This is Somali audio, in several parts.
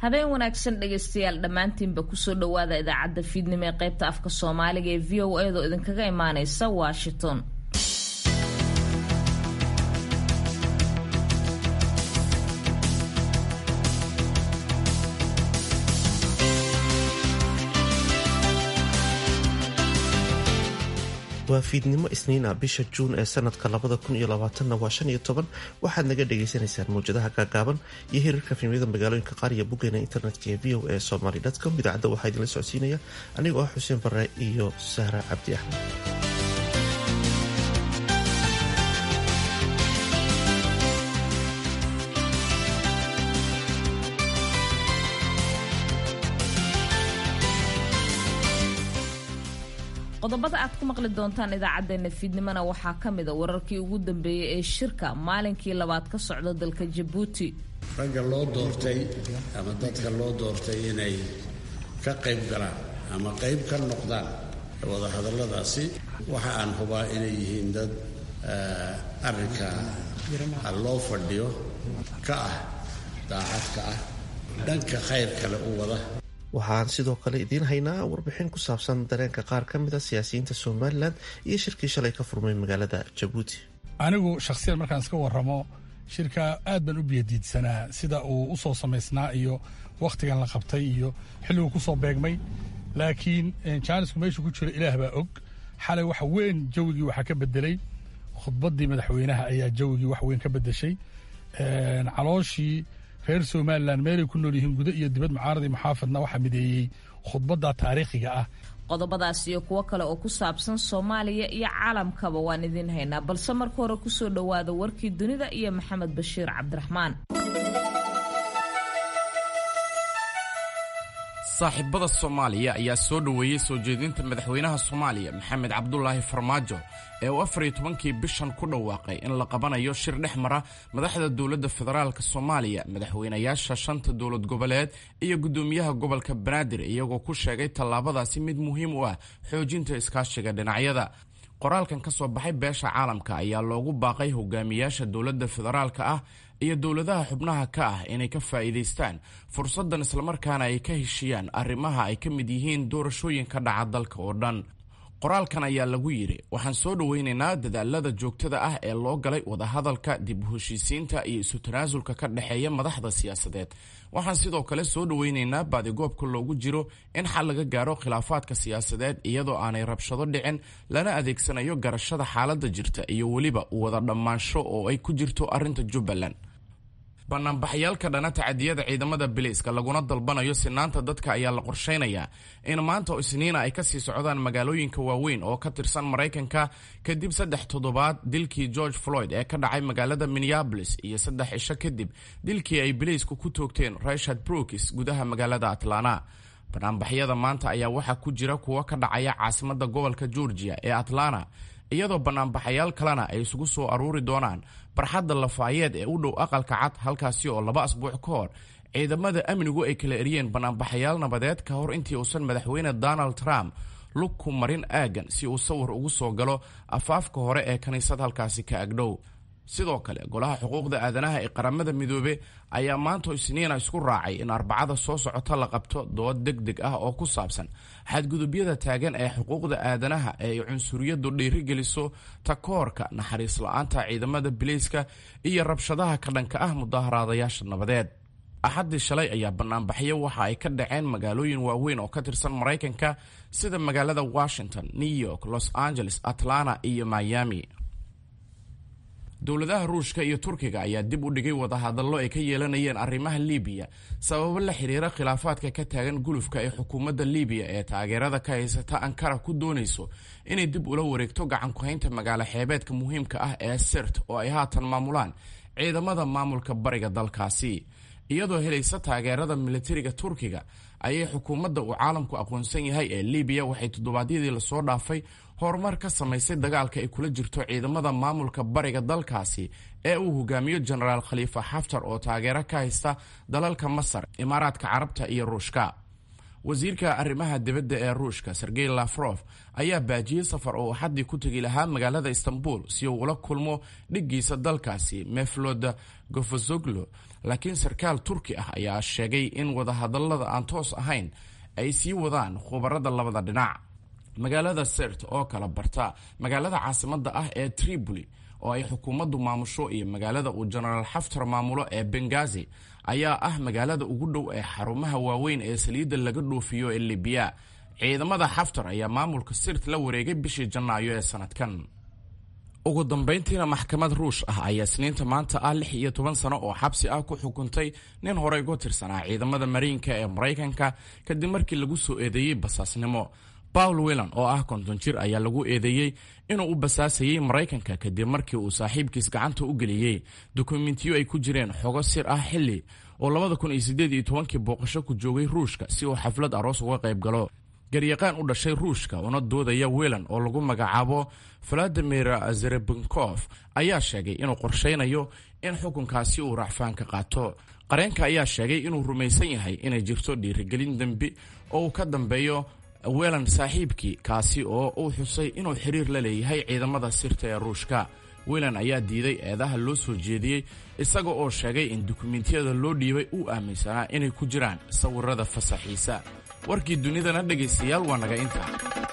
habeen wanaagsan dhegaystayaal dhammaantiinba kusoo dhowaada idaacadda fiidnimo ee qaybta afka soomaaliga ee v o a doo idinkaga imaaneysa washington waa fiidnimo isniina bisha juun ee sanadka labada kun iyo labaatanna waa shan iyo toban waxaad naga dhagaysanaysaan mawjadaha gaagaaban iyo hirarka fiimyada magaalooyinka qaar iyo boggeena internetka ee v o a somaly com idaacadda waxaa idinla socodsiinaya anigoo ah xuseen bare iyo sahra cabdi axmed qodobada aad ku maqli doontaan idaacadeena fiidnimona waxaa ka mida wararkii ugu dambeeyey ee shirka maalinkii labaad ka socda dalka jabuuti ragga loo doortay ama dadka loo doortay inay ka qayb galaan ama qayb ka noqdaan wadahadalladaasi waxa aan hubaa inay yihiin dad arrinka loo fadhiyo ka ah daacad ka ah dhanka khayr kale u wada waxaan sidoo kale idiin haynaa warbixin ku saabsan dareenka qaar ka mid a siyaasiyiinta somalilan iyo shirkii shalay ka furmay magaalada jabuuti anigu shakhsiyan markaan iska warramo shirka aad baan u biyadiidsanaa sida uu u soo samaysnaa iyo wakhtigan la qabtay iyo xilliguu ku soo beegmay laakiin jaanisku meeshuu ku jiro ilaah baa og xalay waxa weyn jawigii waxaa ka bedelay khudbaddii madaxweynaha ayaa jawigii wax weyn ka bedeshay calooshii reer somalilan meelay ku nool yihiin gudo iyo dibad mucaaradii muxaafadna waxaa mideeyey khudbadda taariikhiga ah qodobadaas iyo kuwo kale oo ku saabsan soomaaliya iyo caalamkaba waan idiin haynaa balse marka hore kusoo dhowaada warkii dunida iyo maxamed bashiir cabdiraxmaan saaxiibada soomaaliya ayaa soo dhoweeyey soo jeedinta madaxweynaha soomaaliya maxamed cabdulaahi farmaajo ee uu afar iyo tobankii bishan ku dhawaaqay in la qabanayo shir dhex mara madaxda dowladda federaalk soomaaliya madaxweynayaasha shanta dowlad goboleed iyo guddoomiyaha gobolka banaadir iyagoo ku sheegay tallaabadaasi mid muhiim u ah xoojinta iskaashiga dhinacyada qoraalkan ka soo baxay beesha caalamka ayaa loogu baaqay hogaamiyaasha dowladda federaalka ah iyo dowladaha xubnaha ka ah inay ka faa'iidaystaan fursaddan islamarkaana ay ka heshiyaan arrimaha ay ka mid yihiin doorashooyin ka dhaca dalka oo dhan qoraalkan ayaa lagu yidhi waxaan soo dhoweynaynaa dadaalada joogtada ah ee loo galay wadahadalka dib u heshiisiinta iyo isu tanaasulka ka dhexeeya madaxda siyaasadeed waxaan sidoo kale soo dhoweynaynaa baadigoobka loogu jiro in xal laga gaaro khilaafaadka siyaasadeed iyadoo aanay rabshado dhicin lana adeegsanayo garashada xaaladda jirta iyo weliba wada dhammaansho oo ay ku jirto arrinta jubbaland banaanbaxyaalka dhana tacadiyada ciidamada biliiska laguna dalbanayo sinaanta dadka ayaa la qorsheynayaa in maanta isniina ay kasii socdaan magaalooyinka waaweyn oo ka tirsan maraykanka kadib saddex toddobaad dilkii george floyd ee ka dhacay magaalada minneabolis iyo saddex cisho kadib dilkii ay biliisku ku toogteen richard brookis gudaha magaalada atlanta banaanbaxyada maanta ayaa waxaa ku jira kuwo ka dhacaya caasimada gobolka georgia ee atlanta iyadoo banaanbaxayaal kalena ay isugu soo aruuri doonaan barxadda lafaayeed ee u dhow aqalka cad halkaasi oo laba asbuuc ka hor ciidamada amnigu ay kala eriyeen banaanbaxayaal nabadeed ka hor intii uusan madaxweyne donald trump lug ku marin aagan si uu sawir ugu soo galo afaafka hore ee kiniisad halkaasi ka agdhow sidoo kale golaha xuquuqda aadanaha ee qaramada midoobe ayaa maanta isniina isku raacay in arbacada soo socota la qabto dood deg deg ah oo ku saabsan xadgudubyada taagan ee xuquuqda aadanaha ee ay cunsuriyadu dhiirigeliso takoorka naxariis la-aanta ciidamada bileyska iyo rabshadaha ka dhanka ah mudaaharaadayaasha nabadeed axaddii shalay ayaa banaanbaxyo waxa ay ka dhaceen magaalooyin waaweyn oo ka tirsan maraykanka sida magaalada washington new york los angeles atlanta iyo miami dowladaha ruushka iyo turkiga ayaa dib u dhigay wadahadallo ay ka yeelanayeen arrimaha libiya sababo la xiriira khilaafaadka ka taagan gulufka ee xukuumadda libiya ee taageerada ka haysata ankara ku doonayso inay dib ula wareegto gacankuhaynta magaalo xeebeedka muhiimka ah ee sirt oo ay haatan maamulaan ciidamada maamulka bariga dalkaasi iyadoo helaysa taageerada militariga turkiga ayay xukuumadda uu caalamku aqoonsan yahay ee libiya waxay toddobaadyadii lasoo dhaafay horumar ka samaysay dagaalka ay kula jirto ciidamada maamulka bariga dalkaasi ee uu hogaamiyo jenaraal khaliifa xaftar oo taageero ka haysta dalalka masar imaaraadka carabta iyo ruushka wasiirka arrimaha dibadda ee ruushka sergey lafrof ayaa baajiyey safar oo axaddii ku tegi lahaa magaalada istanbul si uu ula kulmo dhiggiisa dalkaasi meflod gofozoglo laakiin sarkaal turki ah ayaa sheegay in wadahadallada aan toos ahayn ay sii wadaan khubarada labada dhinac magaalada sert oo kala barta magaalada caasimadda ah ee tripoli oo ay xukuumaddu maamusho iyo magaalada uu jenaraal xaftar maamulo ee bengazi ayaa ah magaalada ugu dhow ee xarumaha waaweyn ee saliidda laga dhoofiyo ee libiya ciidamada xaftar ayaa maamulka sirt la wareegay bishii janaayo ee sanadkan ugu dambayntiina maxkamad ruush ah ayaa isniinta maanta ah lix iyo toban sano oo xabsi ah ku xukuntay nin horey uga tirsanaa ciidamada mariinka ee maraykanka kadib markii lagu soo eedeeyey basaasnimo paul willan oo ah konton jir ayaa lagu eedeeyey inuu u basaasayey maraykanka kadib markii uu saaxiibkiis gacanta u geliyey dokumentiyo ay ku jireen xogo sir ah xilli oo labada kun iyo siddeed iyo tobankii booqasho ku joogay ruushka si uu xaflad aroos uga qayb galo garyaqaan u dhashay ruushka una doodaya wilan oo lagu magacaabo valadimir zerebenkof ayaa sheegay inuu qorshaynayo in xukunkaasi uu racfaan ka qaato qareenka ayaa sheegay inuu rumaysan yahay inay jirto dhiirigelin dembi oo uu ka dambeeyo welan saaxiibkii kaasi oo uu xusay inuu xiriir la leeyahay ciidamada sirta ee ruushka welan ayaa diiday eedaha loo soo jeediyey isaga oo sheegay in dukumentiyada loo dhiibay uu aaminsanaa inay ku jiraan sawirada fasaxiisa warkii dunidana dhegaystayaal waa naga inta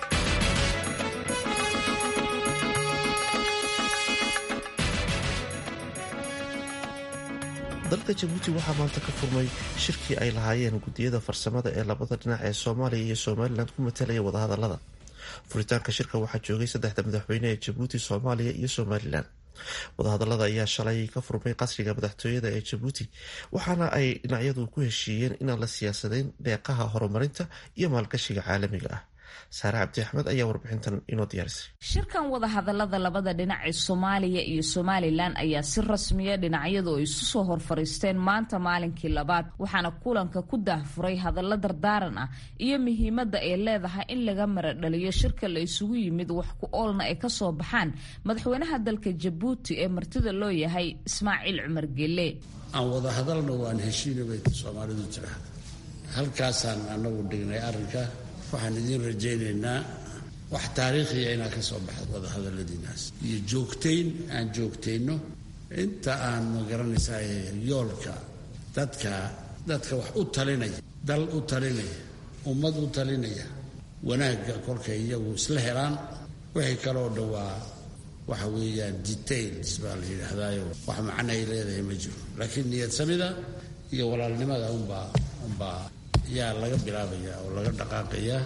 dalka jabuuti waxaa maanta ka furmay shirkii ay lahaayeen gudiyada farsamada ee labada dhinac ee soomaaliya iyo somalilan ku matalaya wadahadalada furitaanka shirka waxaa joogay saddexda madaxweyne ee jabuuti soomaaliya iyo somalilan wadahadalada ayaa shalay ka furmay qasriga madaxtooyada ee jabuuti waxaana ay dhinacyadu ku heshiiyeen inaan la siyaasadayn deeqaha horumarinta iyo maalgashiga caalamiga ah saare cabdi axmed ayaa warbixintan inoo diyaarisay shirkan wadahadalada labada dhinac ee soomaaliya iyo somalilan ayaa si rasmiya dhinacyadu ay isu soo horfariisteen maanta maalinkii labaad waxaana kulanka ku daahfuray hadallo dardaaran ah iyo muhiimadda ay leedahay in laga maradhaliyo shirka la isugu yimid wax ku oolna ay kasoo baxaan madaxweynaha dalka jabuuti ee martida loo yahay ismaaciil cumar gelle aan wadahadalna waan heshiina bay soomaalidu tiraahda halkaasaan anagu dhignay arrinka waxaan idiin rajaynaynaa wax taariikhiya inaa ka soo baxda wadahadaladiinaas iyo joogtayn aan joogtayno inta aan magaranaysaa yoolka dadka dadka wax u talinaya dal u talinaya ummad u talinaya wanaagga kolkay iyagu isla helaan wixii kaloo dhowaa waxa weeyaan details baa la yidhaahdaayo wax macno ay leedahay ma jiro laakiin niyad samida iyo walaalnimada unbaa unbaa yaa laga bilaabaya oo laga dhaqaaqayaa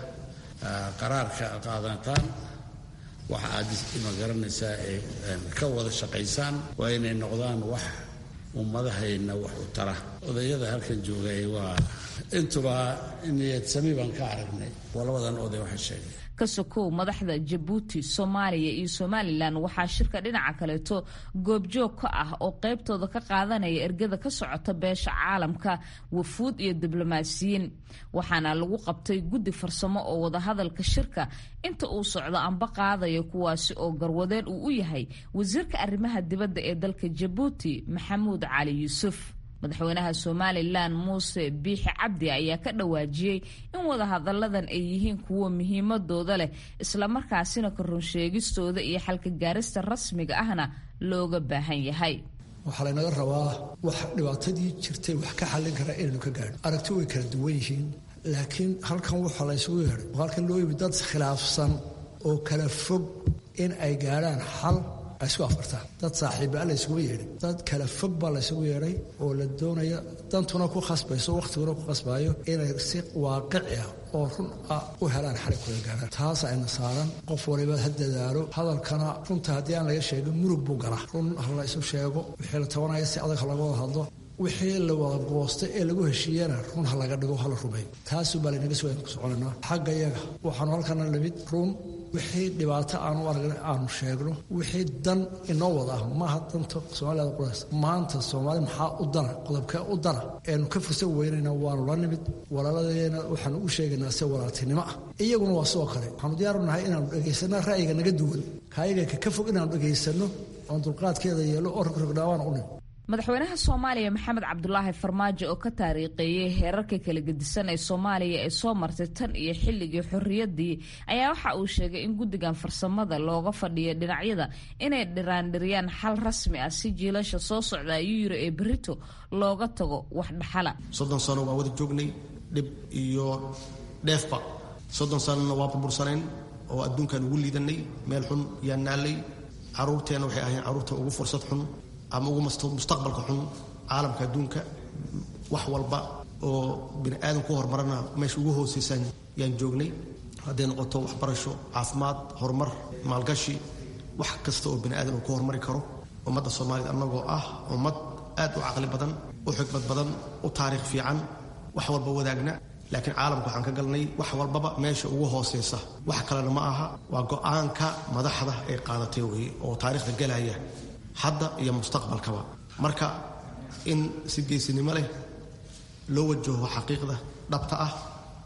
qaraarka qaadataan waxa aad ma garanaysaa ee ka wada shaqaysaan waa inay noqdaan wax ummadahayna wax u tara odayada halkan joogay waa intuba niyad sami baan ka aragnay waa labadan oday waxa sheegay ka sokow madaxda jabuuti soomaaliya iyo somalilan waxaa shirka dhinaca kaleeto goobjoog ka ah oo qaybtooda ka qaadanaya ergada ka socota beesha caalamka wafuud iyo diblomaasiyiin waxaana lagu qabtay guddi farsamo oo wadahadalka shirka inta uu socdo amba qaadaya kuwaasi oo garwadeen uu u yahay wasiirka arrimaha dibadda ee dalka jabuuti maxamuud cali yuusuf madaxweynaha somalilan muuse biixi cabdi ayaa ka dhawaajiyey in wadahadalladan ay yihiin kuwo muhiimadooda leh islamarkaasina karunsheegistooda iyo xalka gaarista rasmiga ahna looga baahan yahay waxaa laynaga rabaa wax dhibaatadii jirtay wax ka xallin kara inaynu ka gaadho aragti way kala duwan yihiin laakiin halkan waxaa laysugu yeedhay halkan loo yimid dad khilaafsan oo kala fog in ay gaadhaan xal ay isku afartaan dad saaxiibbaa laysugu yeedhay dad kala fog baa laysugu yeedhay oo la doonaya dantuna ku khasbayso wakhtiguna ku khasbaayo inay si waaqici ah oo run ah u helaan xali kula gaadhaan taas ayna saaran qof waliba ha dadaalo hadalkana runta haddii aan laga sheegin murug buu galaa run ha la isu sheego wixii la tabanaya si adag ha laga wada hadlo wixii la wada goostay ee lagu heshiiyana run ha laga dhigo hala rumeeyo taasuu baa laynaga soo ku soconanaa xagga iyaga waxaanu halkana lamid run wixii dhibaato aanu aragnay aanu sheegno wixii dan inoo wada ah maaha danta soomaalida qulays maanta soomaali maxaa u dana qodobkee u dana eenu ka fursan weynayna waanu la nimid walaaladeena waxaanu u sheegaynaa si walaaltinimo ah iyaguna waa sidoo kale waxaanu diyaaru nahay inaanu dhegaysanno ra'yiga naga duwan kaayaga ka fog inaanu dhegaysanno oon dulqaadkeeda yeelo oo rogrogdhaawaan u nim madaxweynaha soomaaliya maxamed cabdulaahi farmaajo oo ka taariikheeyey heerarka kala gedisan ee soomaaliya ee soo martay tan iyo xilligii xorriyadii ayaa waxa uu sheegay in guddigan farsamada looga fadhiyo dhinacyada inay dhiraandhiriyaan xal rasmi ah si jiilasha soo socda ayuu yiri ee berito looga tago wax dhaxala soddon sano waa wada joognay dhib iyo dheefba soddon sanona waa burbursanayn oo adduunkan ugu liidanay meel xun yaa naallay caruurteenna waxay ahayn carruurta ugu fursad xun ama ugu mustaqbalka xun caalamka adduunka wax walba oo bini aadan ku horumarana meesha ugu hoosaysan yaan joognay hadday noqoto waxbarasho caafimaad horumar maalgashi wax kasta oo bini aadan uu ku horumari karo ummadda soomaaliyed annagoo ah ummad aad u caqli badan u xikmad badan u taariikh fiican wax walba wadaagna laakiin caalamka waxaan ka galnay wax walbaba meesha ugu hoosaysa wax kalena ma aha waa go-aanka madaxda ay qaadatay weye oo taariikhda galaya hadda iyo mustaqbalkaba marka in si geesinimo leh loo wajaho xaqiiqda dhabta ah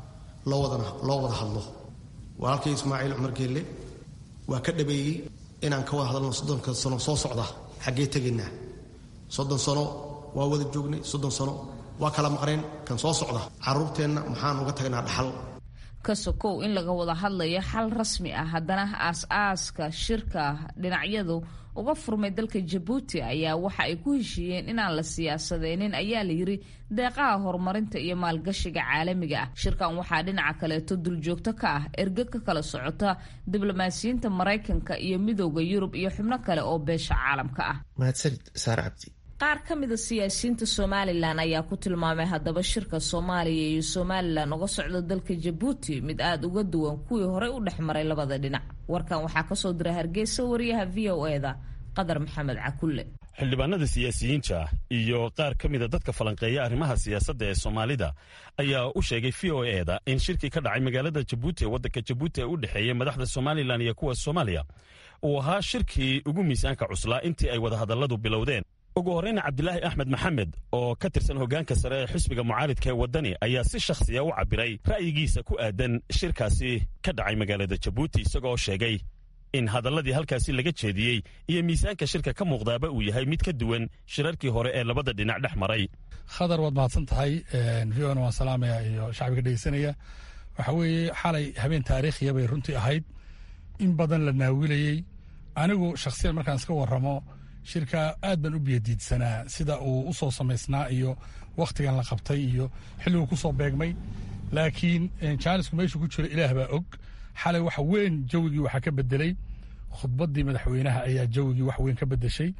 loo wadana loo wada hadlo walaalkay ismaaciil cumar geelle waa ka dhabeeyey inaan ka wada hadalno soddonka sano soo socda xaggee tegaynaa soddon sano waa wada joognay soddon sano waa kala maqneen kan soo socda carruurteenna maxaan uga tagnaa dhaxal ka sokow in laga wada hadlayo xal rasmi ah haddana aas-aaska shirka dhinacyadu uga furmay dalka jabuuti ayaa waxa ay ku heshiiyeen inaan la siyaasadeynin ayaa la yiri deeqaha horumarinta iyo maalgashiga caalamiga ah shirkan waxaa dhinaca kaleeto duljoogto ka ah erge ka kala socota diblomaasiyiinta maraykanka iyo midooda yurub iyo xubno kale oo beesha caalamka ah mahadsanid saare cabdi qaar ka mida siyaasiyiinta somalilan ayaa ku tilmaamay haddaba shirka soomaaliya iyo somalilan uga socda dalka jabuuti mid aada uga duwan kuwii horey u dhex maray labada dhinac warkan waxaa kasoo diray hargeysa wariyaha v o eda qadar maxamed cakulle xildhibaanada siyaasiyiinta iyo qaar ka mida dadka falanqeeya arrimaha siyaasadda ee soomaalida ayaa u sheegay v o eda in shirkii ka dhacay magaalada jabuuti ee waddanka jabuuti ee u dhexeeyey madaxda somalilan iyo kuwa soomaaliya uu ahaa shirkii ugu miisaanka cuslaa intii ay wadahadalladu bilowdeen ugu horreyna cabdilaahi axmed maxamed oo ka tirsan hoggaanka sare ee xisbiga mucaaridka ee waddani ayaa si shakhsiya u cabbiray ra'yigiisa ku aadan shirkaasi ka dhacay magaalada jabuuti isagoo sheegay in hadalladii halkaasi laga jeediyey iyo miisaanka shirka ka muuqdaaba uu yahay mid ka duwan shirarkii hore ee labada dhinac dhex maray khadar waad mahadsan tahay v o n waan salaamaya iyo shacbiga dhegeysanaya waxa weeye xalay habeen taariikhiya bay runtii ahayd in badan la naawilayey anigu shakhsiyan markaan iska warramo shirka aad baan u biyadiidsanaa sida uu u soo samaysnaa iyo wakhtigan la qabtay iyo xilliguu ku soo beegmay laakiin jaanisku meeshuu ku jiro ilaah baa og xalay waxa weyn jawigii waxaa ka bedelay khudbaddii madaxweynaha ayaa jawigii wax weyn ka bedeshay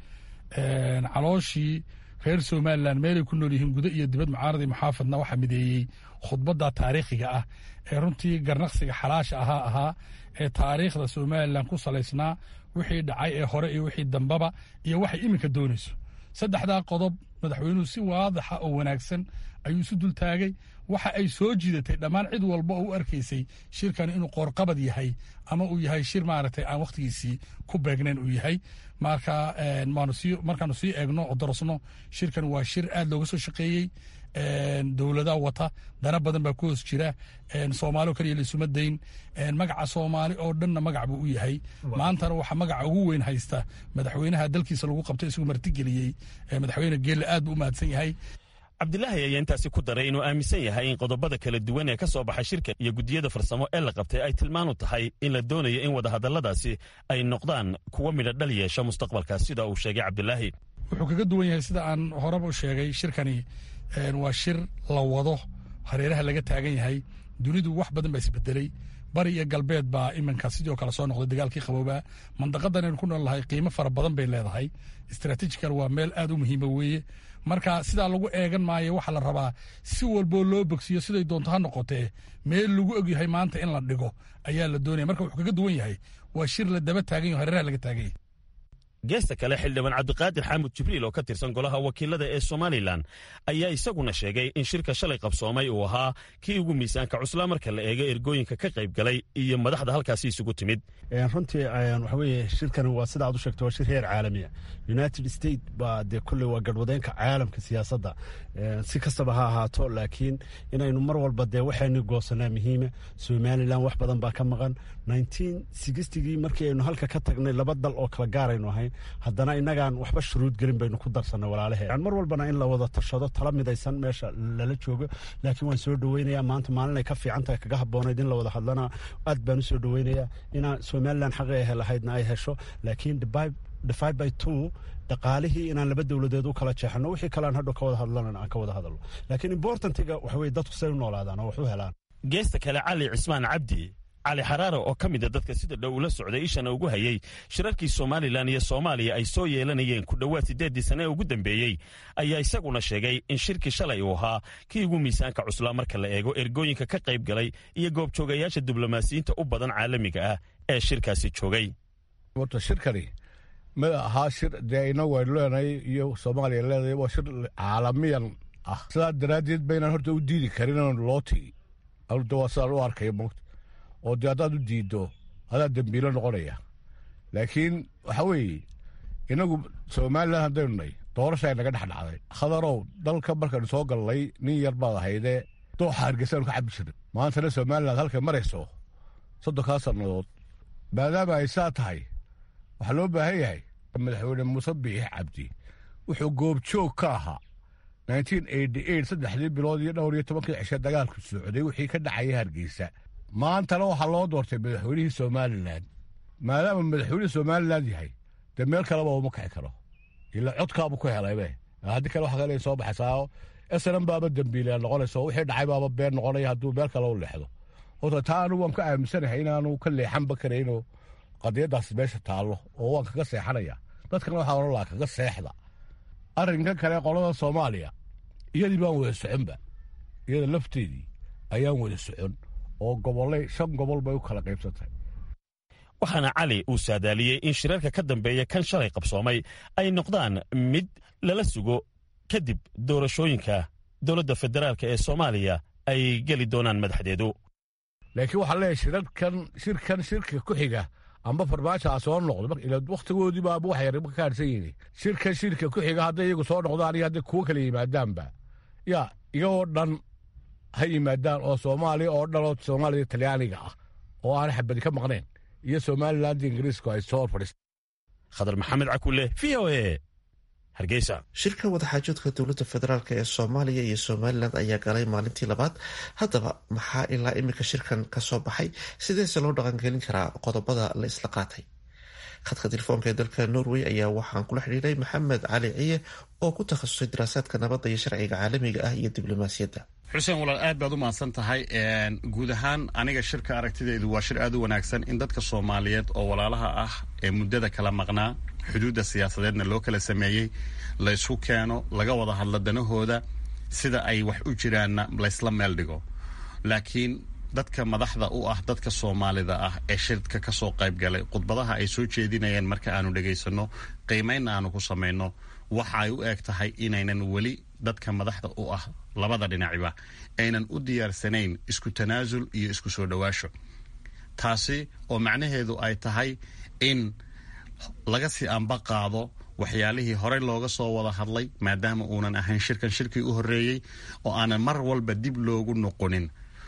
calooshii reer somalilan meelay ku nool yihiin gudo iyo dibad mucaarad iyo muxaafadna waxaa mideeyey khudbadda taariikhiga ah ee runtii garnaqsiga xalaasha ahaa ahaa ee taariikhda somalilan ku salaysnaa wixii dhacay ee hore iyo wixii dambaba iyo waxay iminka doonayso saddexdaa qodob madaxweynuhu si waadaxa oo wanaagsan ayuu isu dultaagay waxa ay soo jiidatay dhammaan cid walba oo u arkaysay shirkan inuu qoorqabad yahay ama uu yahay shir maaragtay aan wakhtigiisii ku beegnayn uu yahay marka markaanu sii eegno oo darasno shirkan waa shir aad looga soo shaqeeyey dowladaa wata dana badan baa ku hoos jira soomaali o kaliya laisuma dayn magaca soomaali oo dhanna magac buu u yahay maantana waxaa magaca ugu weyn haysta madaxweynaha dalkiisa lagu qabtay isagoo martigeliyey madaxweyne geelle aad buu u mahadsan yahay cabdilaahi ayaa intaasi ku daray inuu aaminsan yahay in qodobada kala duwan ee ka soo baxay shirka iyo gudiyada farsamo ee la qabtay ay tilmaanu tahay in la doonayo in wadahadalladaasi ay noqdaan kuwa midho dhal yeesha mustaqbalka sida uu sheegay cabdilaahi wuxuu kaga duwan yahay sida aan horeba u sheegay shirkani waa shir la wado hareeraha laga taagan yahay dunidu wax badan baa isbedelay bari iyo galbeed baa iminka sidoo kale soo noqday dagaalkii qaboobaa mandaqadan aynu ku nool nahay qiimo fara badan bay leedahay stratejical waa meel aad u muhiima weeye marka sidaa lagu eegan maayo waxaa la rabaa si walboo loo bogsiyo siday doonto ha noqotee meel lagu ogyahay maanta in la dhigo ayaa la doonaya marka wuxuu kaga duwan yahay waa shir la daba taagan yaho hareeraha laga taagan yahay geesta kale xildhibaan cabdiqaadir xaamud jibriil oo ka tirsan golaha wakiilada ee somalilan ayaa isaguna sheegay in shirka shalay qabsoomay uu ahaa kii ugu miisaanka cuslaa marka la eego ergooyinka ka qayb galay iyo madaxda halkaasi isugu timid runtii waxa weeye shirkan waa sida aad u sheegto waa shir heer caalamiya united state baa dee kolley waa garhwadeenka caalamka siyaasadda si kastaba ha ahaato laakiin inaynu mar walba dee waxaynu goosanaa muhiima somalilan wax badan baa ka maqan nineteen sixtigii markii aynu halka ka tagnay laba dal oo kala gaaraynu ahayn haddana innagaan waxba shuruud gelin baynu ku darsanay walaalaheen mar walbana in la wada tashado tala midaysan meesha lala joogo laakiin waan soo dhoweynayaa maanta maalinay ka fiican tahay kaga habboonayd in la wada hadlana aad baan u soo dhoweynayaa inaa somalilan xaqi ay lahaydna ay hesho laakiin divide by two dhaqaalihii inaan laba dowladeed u kala jeexano wixii kalean hadhow ka wada hadlanana aan ka wada hadalno laakiin importantiga waxa weye dadku say u noolaadaan oo wax u helaan geesta kale cali cismaan cabdi cali xaraare oo ka mid a dadka sida dhow ula socday ishana ugu hayey shirarkii somalilan iyo soomaaliya ay soo yeelanayeen ku dhowaad siddeeddii sane ee ugu dambeeyey ayaa isaguna sheegay in shirkii shalay uu ahaa kii ugu miisaanka cuslaa marka la eego ergooyinka ka qayb galay iyo goobjoogayaasha diblomaasiyiinta u badan caalamiga ah ee shirkaasi joogay ma ahaa shir dee inagu aynu leenahay iyo soomaaliya leedahay waa shir caalamiyan ah sidaa daraaddeed baynaan horta u diidi karin inanu loo tigi anuda waa sidaan u arkaya moogta oo dee haddaad u diiddo adaa dembiilo noqonaya laakiin waxa weeye inagu somalilan haddaynu nay doorashaa naga dhex dhacday khadarow dalka markaynu soo gallay nin yar baad ahaydee dooxa hargeysaanu ka cabbi jirin maantana somalilan halkay marayso soddonkaa sannadood maadaama ay saa tahay waxaa loo baahan yahay madaxweyne muuse biix cabdi wuxuu goobjoog ka ahaa saddexdii bilood iyo dhowr iyo tobankii cishe dagaalku socday wixii ka dhacaya hargeysa maantana waxaa loo doortay madaxweynihii somalilan maadaama madaxweynihii somalilan yahay dee meel kaleba uma kici karo ilaa codkaabu ku helaybe haddii kale waxa kale soo baxaysaa snm baaba dembiilea noqonayso wixii dhacay baaba been noqonaya hadduu meel kale u leexdo horta taa anigu waan ka aaminsanahay inaanu ka leexanba karayno qadiyaddaas meesha taallo oo waan kaga seexanaya dadkana waxaa ohan lahaa kaga seexda arrinkan kale qolada soomaaliya iyadii baan wada soconba iyada lafteedii ayaan wada socon oo gobollay shan gobol bay u kala qaybsantay waxaana cali uu saadaaliyey in shirarka ka dambeeya kan shalay qabsoomay ay noqdaan mid lala sugo kadib doorashooyinka dowladda federaalk ee soomaaliya ay geli doonaan madaxdeedu laakiin waxaa leeyahay shirarkan shirkan shirka ku xiga amba farmaajo a soo noqdo wakhtigoodii baaba wax yar ka kaadhsan yihin shirkan shirka ku xiga hadday iyagu soo noqdaan iyo hadday kuwo kala yimaadaanba yaa iyagoo dhan ha yimaadaan oo soomaaliya oo dhan oo soomaaliya talyaaniga ah oo aan xabadi ka maqnayn iyo somaliland ingiriisku ay soo fadhiista khadar maxamed cakule v o e hargeysa shirka wadaxaajoodka dowladda federaalk ee soomaaliya iyo somalilan ayaa galay maalintii labaad haddaba maxaa ilaa iminka shirkan ka soo baxay sideese loo dhaqangelin karaa qodobada la isla qaatay khadka telefoonka ee dalka norway ayaa waxaan kula xidhiiray maxamed cali ciye oo ku takhasusay daraasaadka nabadda iyo sharciga caalamiga ah iyo diblomaasiyadda xuseen walaal aad baad u mahadsan tahay guud ahaan aniga shirka aragtideedu waa shir aad u wanaagsan in dadka soomaaliyeed oo walaalaha ah ee muddada kala maqnaa xuduudda siyaasadeedna loo kala sameeyey la ysku keeno laga wada hadlo danahooda sida ay wax u jiraanna laysla meel dhigo laakiin dadka madaxda u ah dadka soomaalida ah ee shirka ka soo qayb galay khudbadaha ay soo jeedinayeen marka aanu dhegaysanno qiimaynna aanu ku samayno waxa ay u eg tahay inaynan weli dadka madaxda u ah labada dhinaciba aynan u diyaarsanayn isku tanaasul iyo isku soo dhowaasho taasi oo macnaheedu ay tahay in laga sii amba qaado waxyaalihii horey looga soo wada hadlay maadaama uunan ahayn shirkan shirkii u horreeyey oo aanan mar walba dib loogu noqonin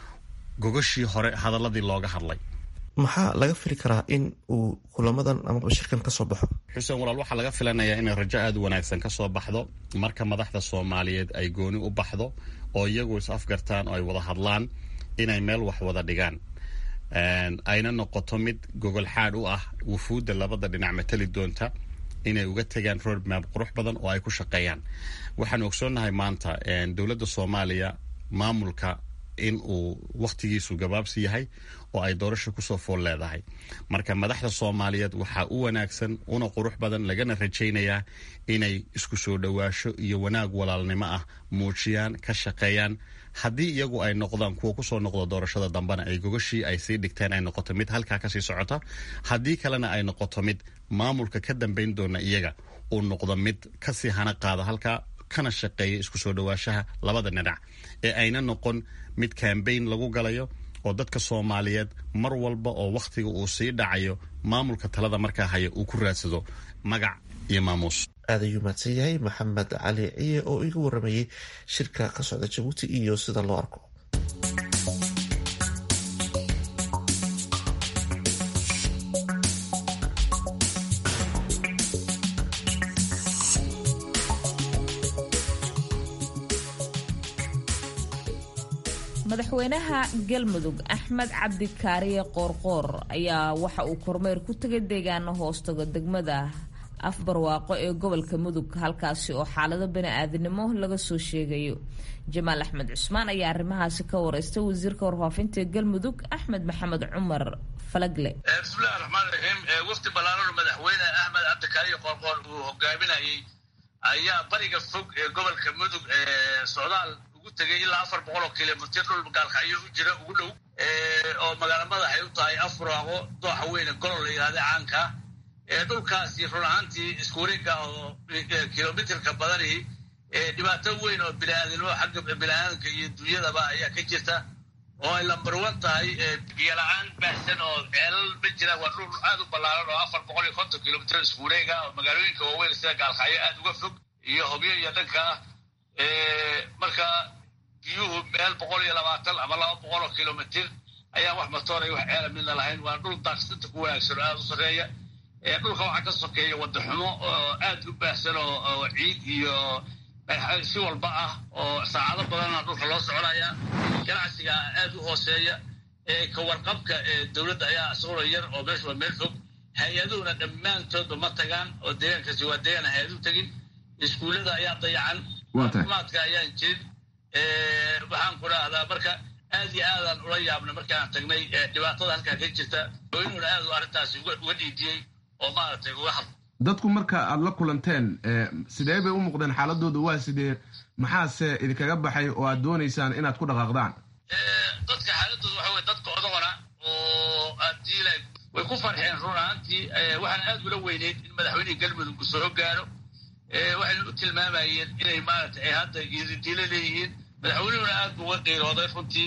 gogashii hore hadaladii looga hadlay maxaa laga fili karaa in uu kulamadan amaba shirkan ka soo baxo xuseen walaal waxaa laga filanayaa inay rajo aad u wanaagsan ka soo baxdo marka madaxda soomaaliyeed ay gooni u baxdo oo iyagu is afgartaan oo ay wada hadlaan inay meel wax wada dhigaan ayna noqoto mid gogol xaadh u ah wufuudda labada dhinac matali doonta inay uga tegaan roadmap qurux badan oo ay ku shaqeeyaan waxaan ogsoonnahay maanta dowladda soomaaliya maamulka in uu wakhtigiisu gabaabsi yahay oo ay doorasho kusoo fool leedahay marka madaxda soomaaliyeed waxaa u wanaagsan una qurux badan lagana rajaynayaa inay isku soo dhowaasho iyo wanaag walaalnimo ah muujiyaan ka shaqeeyaan haddii iyagu ay noqdaan kuwa kusoo noqdo doorashada dambena ay gogashii ay sii dhigteen ay noqoto mid halkaa kasii socota haddii kalena ay noqoto mid maamulka ka dambayn doona iyaga uu noqdo mid kasii hana qaada halkaa kana shaqeeya isku soo dhowaashaha labada dhinac ee ayna noqon mid kambayn lagu galayo oo dadka soomaaliyeed mar walba oo wakhtiga uu sii dhacayo maamulka talada markaa haya uu ku raadsado magac iyo maamuus aad ayuu mahadsan yahay maxamed cali ciye oo iga waramayey shirka ka socda jabuuti iyo sida loo arko madaxweynaha galmudug axmed cabdi kaariye qoorqoor ayaa waxa uu kormeer ku tegay deegaano hoostaga degmada afbarwaaqo ee gobolka mudug halkaasi oo xaalado bani-aadinimo laga soo sheegayo jamaal axmed cusmaan ayaa arrimahaasi ka wareystay wasiirka warfaafinta galmudug axmed maxamed cumar falagle bismillahi raxmaan raxiim wafdi ballaaran madaxweyne axmed cabdikaariye qoorqoor uu hogaaminayay ayaa bariga fog ee gobolka mudug ee socdaal ugu tegay ilaa afar boqol oo kilomitr dhul gaalkacyo u jira ugu dhow oo magaala madaxay u tahay afuraaqo dooxa weyne golol la yidhahda caanka dhulkaasi run ahaantii isku wareega oo kilomitrka badanihi dhibaato weyn oo biniaadinimo xagga biniaadanka iyo dunyadaba ayaa ka jirta oo ay lambarwan tahay biyola-aan baahsan oo ceelal ma jiraan waa dhul aad u ballaaran oo afar boqol iyo konton kilomitr isku wareega oo magaalooyinka waaweyn sida gaalkacyo aad uga fog iyo hobyo iyo dhanka ah marka biyuhu meel boqol iyo labaatan ama laba boqol oo kilomitr ayaan wax matoonay wax ceela midna lahayn waa dhul daaqsinta ku wanaagsan oo aad u sarreeya dhulka waxaa ka sokeeya wadaxumo oo aad u baahsan oo ciid iyo si walba ah oo saacado badana dhulka loo soconaya ganacsiga aad u hooseeya ka warqabka dowladda ayaa isaguna yar oo meesha waa meel fog hay-aduhuna dhammaantoodba ma tagaan oo deegaankaasi waa deegaan hay-adu tegin iskuullada ayaa dayacan caafimaadka ayaan jirin waxaan ku dhahdaa marka aad iyo aadaan ula yaabnay markaan tagnay dhibaatada halkaa ka jirta hooynuuna aad u arrintaasi uga dhiidiyey oo maaragtay uga hadla dadku marka aad la kulanteen sidee bay u muuqdeen xaaladooda waa sidee maxaase idinkaga baxay oo aad doonaysaan inaad ku dhaqaaqdaan dadka xaaladooda waxa weye dadka odagona oo aadii way ku farxeen run ahaantii waxaana aad ula weyneyd in madaxweynihii galmudug uu soo gaaro waxayna u tilmaamayeen inay maaragtay ay hadda ididiilo leeyihiin madaxweynuhuna aad buu uga qiirooday runtii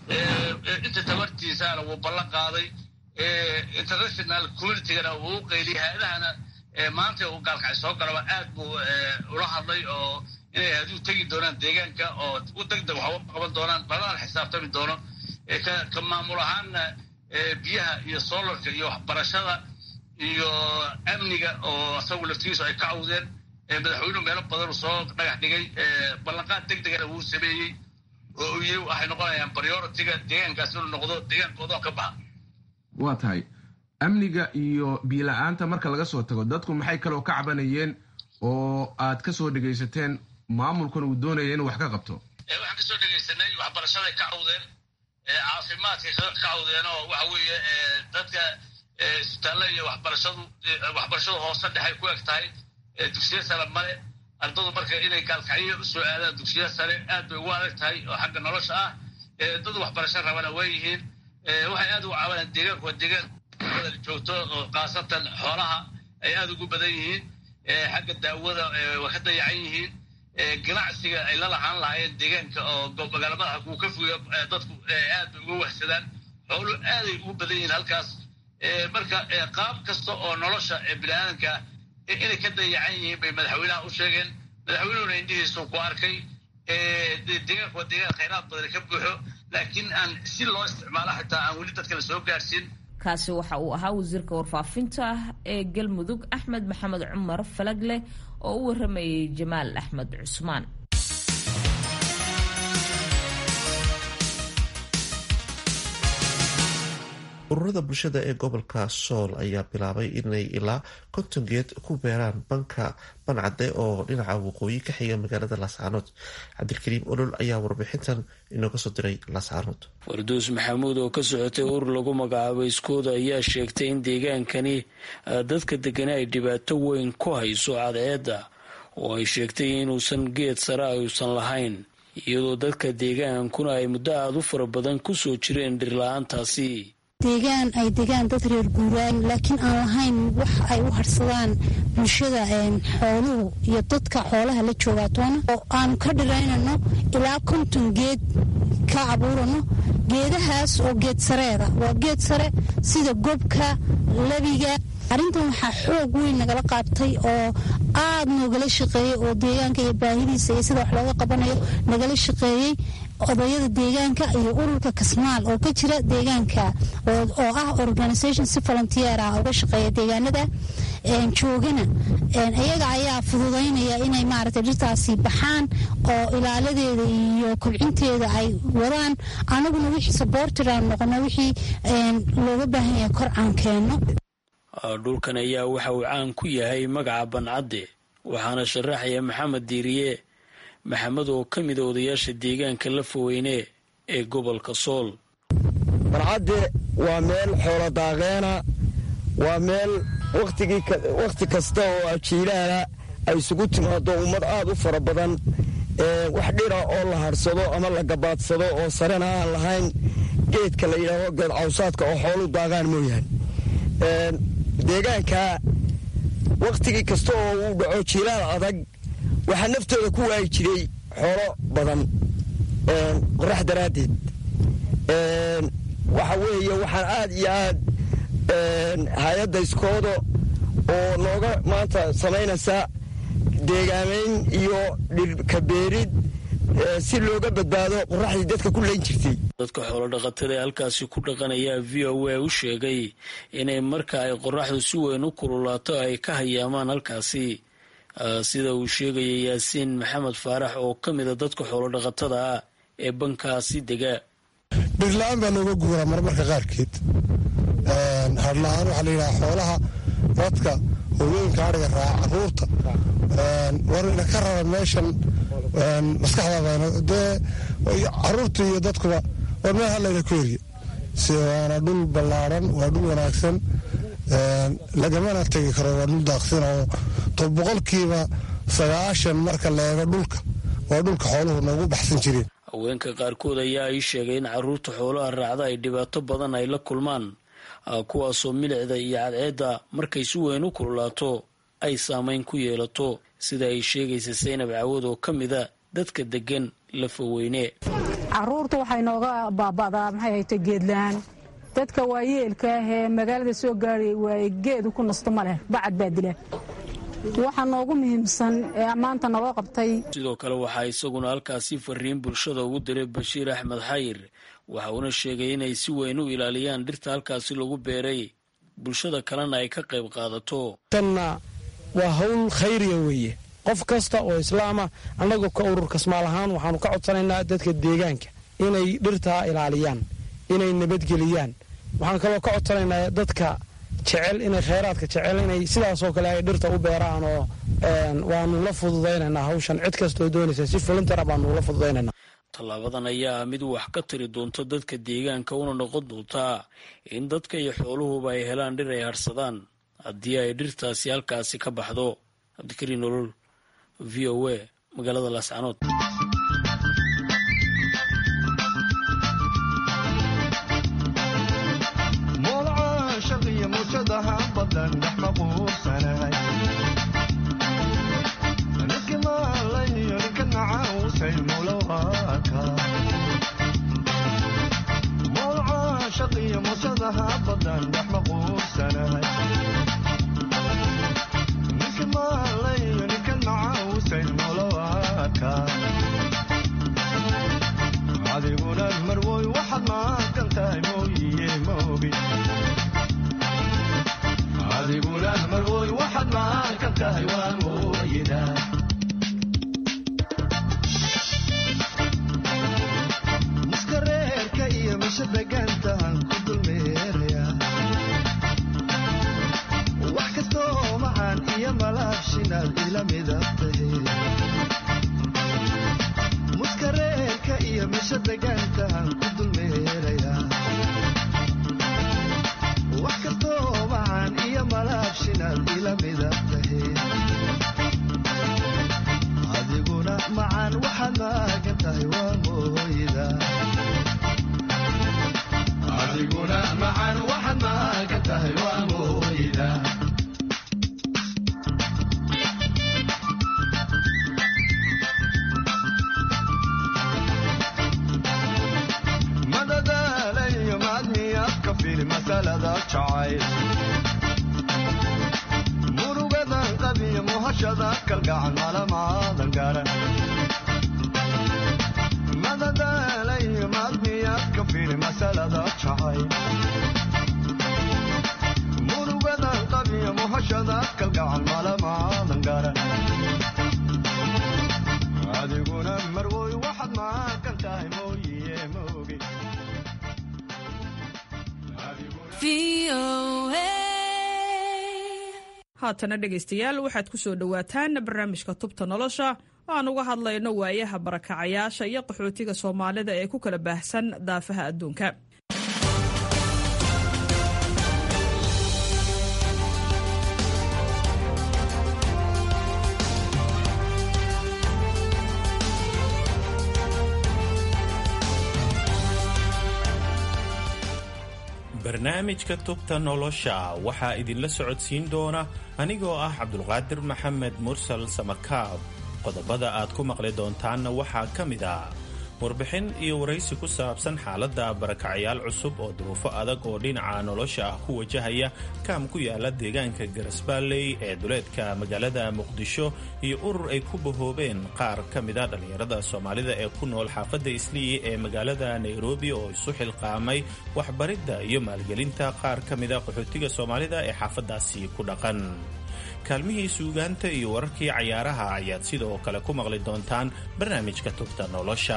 inta tabartiisaana wuu ballan qaaday international communitygana uu u qeyliyay hay-adahana maanta uu gaalkacay soo galaba aad buu ula hadlay oo inay haduu tegi doonaan deegaanka oo u degdeg waxba qaban doonaan baladaan xisaabtami doono ka maamul ahaanna biyaha iyo solarka iyo waxbarashada iyo amniga oo asagu laftigiisu ay ka cawdeen madaxweynuhu meelo badanuu soo dhagax dhigay ballanqaad deg degana wuu sameeyey oo uu yiri waxay noqonayaan prioritiga deegaankaas inuu noqdo deegaankooda ka baxa waa tahay amniga iyo biila-aanta marka laga soo tago dadku maxay kaloo ka cabanayeen oo aad ka soo dhegaysateen maamulkan uu doonaya inuu wax ka qabto waxaan kasoo dhegaysanay waxbarashaday ka cawdeen caafimaadkay ka cawdeen oo waxa weeye dadka isbitaalla iyo waxbarashadu waxbarashadu hoose dhexay ku eg tahay dugsiya sare male ardadu marka inay gaalkacyo usoo aadaan dugsiya sare aad bay ugu adag tahay oo xagga nolosha ah dad waxbarasho rabana waa yihiin waxay aad ugu caawanaan deegaanku waa deegaan joogto oo khaasatan xoolaha ay aad ugu badan yihiin xagga daawada waa ka dayacan yihiin ganacsiga ay la lahaan lahaayeen deegaanka oo magaala madaxa kuu ka fuga dadku aad bay uga wahsadaan xooluhu aaday ugu badan yihiin halkaas marka qaab kasta oo nolosha biniaadanka inay ka dayacan yihiin bay madaxweynaha u sheegeen madaxweynuhuna indhihiisu ku arkay deegaanku waa deegaan khayraad badan ka buuxo laakiin aan si loo isticmaalo xitaa aan weli dadka la soo gaarsiin kaasi waxa uu ahaa wasiirka warfaafinta ee galmudug axmed maxamed cumar falagle oo u waramayay jamaal axmed cusmaan ururada bulshada ee gobolka sool ayaa bilaabay inay ilaa konton geed ku beeraan banka bancade oo dhinaca waqooyi ka xiga magaalada laascaanood cabdilkariim olol ayaa warbixintan inooga soo diray laascaanood farduus maxamuud oo ka socotay urur lagu magacaabo iskooda ayaa sheegtay in deegaankani dadka degani ay dhibaato weyn ku hayso cadceedda oo ay sheegtay inuusan geed sare ayuusan lahayn iyadoo dadka deegaankuna ay muddo aada u fara badan kusoo jireen dhirla-aantaasi deegaan ay degaan dad reer guuraan laakiin aan lahayn wax ay u harsadaan bulshada xooluhu iyo dadka xoolaha la joogaatoona oo aanu ka dhiraynano ilaa konton geed ka abuurano geedahaas oo geed sareeda waa geed sare sida gobka labiga arrintan waxaa xoog weyn nagala qaabtay oo aad noogala shaqeeyey oo deegaanka iyo baahidiisa iyo sida wax looga qabanayo nagala shaqeeyey odayada deegaanka iyo ururka kasmaal oo ka jira deegaanka oo ah organisation si volunteer ah uga shaqeeya deegaanada joogana iyaga ayaa fududaynaya inay maaragtay dhirtaasi baxaan oo ilaaladeeda iyo kobcinteeda ay wadaan anaguna wixii saboortiraan noqono wixii looga baahan yahay kor aan keenno dhulkan ayaa waxa uu caan ku yahay magaca bancadde waxaana sharaxaya maxamed diiriye maxamed oo ka mida odayaasha deegaanka lafaweyne ee gobolka sool bancadde waa meel xoolo daaqeena waa meel wakhti kasta oo ajiilaala ay isugu timaado ummad aad u fara badan wax dhira oo la harsado ama la gabaadsado oo sarena aan lahayn geedka la yidhaaho geed cawsaadka oo xoolu daaqaan mooyaane deegaanka wakhtigii kasta oo uu dhaco jiilaal adag waxaa naftooda ku waayi jiray xoolo badan qorax daraaddeed waxa weeye waxaan aad iyo aad hay-adda iskoodo oo nooga maanta samaynaysa deegaamayn iyo dhirkabeerid si looga badbaado qoraxdii dadka ku layn jirtay dadka xoolo dhaqatada ee halkaasi ku dhaqanayaa v o a u sheegay inay marka ay qoraxdu si weyn u kululaato ay ka hayaamaan halkaasi sida uu sheegaya yaasiin maxamed faarax oo ka mida dadka xoolo dhaqatada ah ee bankaasi dega dhirla-aan baa nooga guuraa marmarka qaarkeed hadla-aan waxaa layidhaha xoolaha dadka hooyooyinka adhiga raaca caruurta war ina ka rara meeshan maskaxdaada dee caruurta iyo dadkuba war meel halayna ku eriye si waana dhul ballaaran waa dhul wanaagsan lagamana tegi karo waa dhul daaqsin oo to boqolkiiba sagaashan marka la eego dhulka waa dhulka xooluhu noogu baxsan jireen haweenka qaarkood ayaa ii sheegay in caruurta xoolaha raacda ay dhibaato badan ay la kulmaan kuwaasoo milicda iyo cadceedda markay si weyn u kululaato ay saamayn ku yeelato sida ay sheegaysa saynab cawad oo ka mida dadka deggan lafaweyne caruurta waxay nooga baaba'daa maxay hayto geedlaan dadka waayeelka ah ee magaalada soo gaadhay waaye geedu ku nasto ma leh bacad baa dila waxa noogu muhiimsan ee maanta naloo qabtay sidoo kale waxaa isaguna halkaasi fariin bulshada ugu diray bashiir axmed xayir waxa uuna sheegay inay si weyn u ilaaliyaan dhirta halkaasi lagu beeray bulshada kalena ay ka qayb qaadato tanna waa hawl khayriya weeye qof kasta oo islaama annagoo ka ururka smaal ahaan waxaanu ka codsanaynaa dadka deegaanka inay dhirtaa ilaaliyaan inay nabadgeliyaan waxaan kaloo ka codsanaynaa dadka jecel inay khayraadka jecel inay sidaasoo kale ay dhirta u beeraan oo waanu la fududaynaynaa hawshan cid kastoo doonaysa si fulintara baanu la fududaynanaa tallaabadan ayaa mid wax ka tiri doonta dadka deegaanka una noqon doontaa in dadka iyo xooluhuba ay helaan dhir ay harsadaan haddii ay dhirtaasi halkaasi ka baxdo cabdikariin nolol v o a magaalada laascanood adiguna marwoy waxaad maaqan tahay mooyiye moobi adiguna marwoy waxaad maaqan tahay waa mooyida muska reerka iyo misha degaantahan ku dulmeeraya wax kastoo macaan iyo malaabshinaad ila midab tahay muska reerka iyo misha degaantahan ku dulmeeraya wax kastoo macaan iyo malaabshinaad ila midab tahay adiguna macaan waxaad maagan tahay waa mooyida adiguna macaan waxaad maagan tahay waa mooyida madadaalayo maadmiyaad ka fili masalada jacayl murugadan qabiyo muhashada kalgacan malamaadan garan madadaalayo maadmiyaad ka fili masalada jacayl murugadan qabiyo muhashada murashada kalgacal malamaadan garan adiguna marwoy waxaad maaqan tahay mooyiye maogi haatana dhegaystayaal waxaad ku soo dhowaataan barnaamijka tubta nolosha oo aan uga hadlayno waayaha barakacayaasha iyo qaxootiga soomaalida ee ku kala baahsan daafaha adduunka barnaamijka tubta nolosha waxaa idinla socodsiin doona anigoo ah cabdulqaadir maxamed mursal samakaab qodobada aad ku maqli doontaanna waxaa ka mid ah warbixin iyo waraysi ku saabsan xaaladda barakacayaal cusub oo duruufo adag oo dhinaca nolosha ah ku wajahaya kaam ku yaala deegaanka garasbaalley ee duleedka magaalada muqdisho iyo urur ay ku bahoobeen qaar ka mida dhallinyarada soomaalida ee ku nool xaafadda islii ee magaalada nairobi oo isu xilqaamay waxbaridda iyo maalgelinta qaar ka mida qaxootiga soomaalida ee xaafaddaasi ku dhaqan kaalmihii suugaanta iyo wararkii cayaaraha ayaad sidoo kale ku maqli doontaan barnaamijka tubta nolosha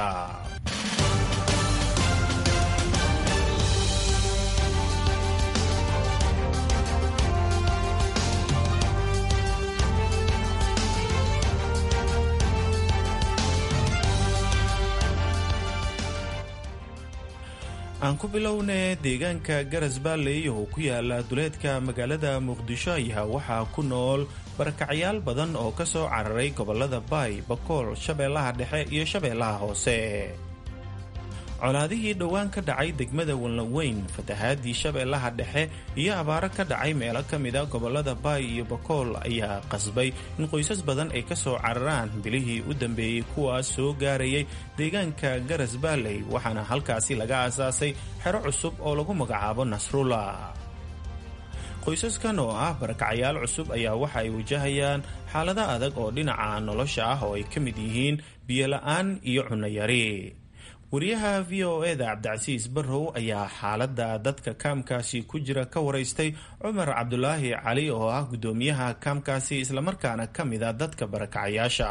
aan ku bilowne deegaanka garas baalley oo ku yaala duleedka magaalada muqdisho ayaa waxaa ku nool barakacayaal badan oo ka soo cararay gobolada baay bakool shabeellaha dhexe iyo shabeellaha hoose colaadihii dhowaan ka dhacay degmada walnaweyn fatahaadii shabeellaha dhexe iyo abaaro ka dhacay meelo ka mida gobolada baay iyo bakool ayaa qasbay in qoysas badan ay ka soo cararaan bilihii u dambeeyey kuwaas soo gaarayay deegaanka garas baalley waxaana halkaasi laga aasaasay xero cusub oo lagu magacaabo nasrulla qoysaskan oo ah barakacayaal cusub ayaa waxa ay wajahayaan xaalado adag oo dhinaca nolosha ah oo ay ka mid yihiin biyola'aan iyo cunayari wariyaha v o e da cabdicasiis barrow ayaa xaaladda dadka kaamkaasi ku jira ka waraystay cumar cabdulaahi cali oo ah guddoomiyaha kaamkaasi islamarkaana ka mida dadka barakacayaasha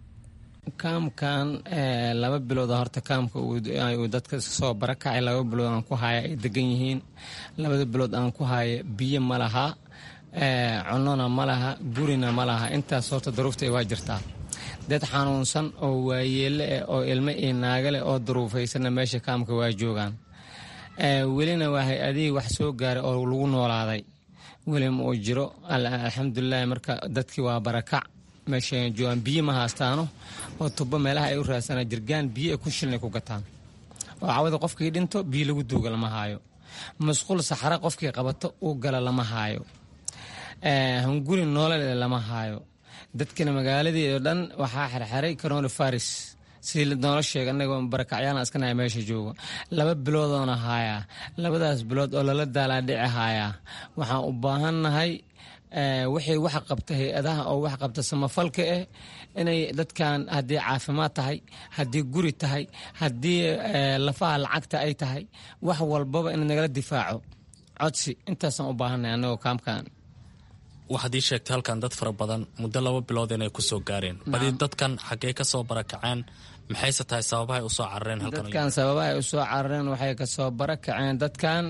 kaamkan laba bilooda horta kaamka uu dadka soo barakacay laba bilood aan ku haya ay degan yihiin labada bilood aan ku haya biyo ma laha cunona ma laha gurina ma laha intaas horta daruufta waa jirtaa dad xanuunsan oo waayeelle eh oo ilmo iyo naaga leh oo duruufaysanna meesha kaamka waa joogaan welina waa hay-adihii wax soo gaaray oo lagu noolaaday weli ma uu jiro alxamdulilahi marka dadkii waa barakac meesha joogaan biyo ma haastaano oo tubo meelaha ay u raadsanaa jirgaan biyo ay ku shilnay ku gataan oo cawada qofkii dhinto biyo lagu duuga lama haayo masquul saxra qofkii qabato uu gala lama haayo hunguri noolale lama haayo dadkana magaaladii oo dhan waxaa xerxeray corona faris sidii noola sheega anagoo barakacyaana iskanahay meesha joogo laba biloodoona haayaa labadaas bilood oo lala daalaadhici haayaa waxaan u baahannahay wixii wax qabta hay-adaha oo wax qabta samafalka ah inay dadkan haddii caafimaad tahay haddii guri tahay haddii lafaha lacagta ay tahay wax walbaba in nagala difaaco codsi intaasaan u baahannahay anagoo kaamkan waxaad ii sheegtay halkan dad fara badan muddo laba bilood inay ku soo gaareen badi dadkan xaggee ka soo barakaceen maxayse tahay sababahay u soo carareen dadkan sababahay u soo carareen waxay ka soo barakaceen dadkan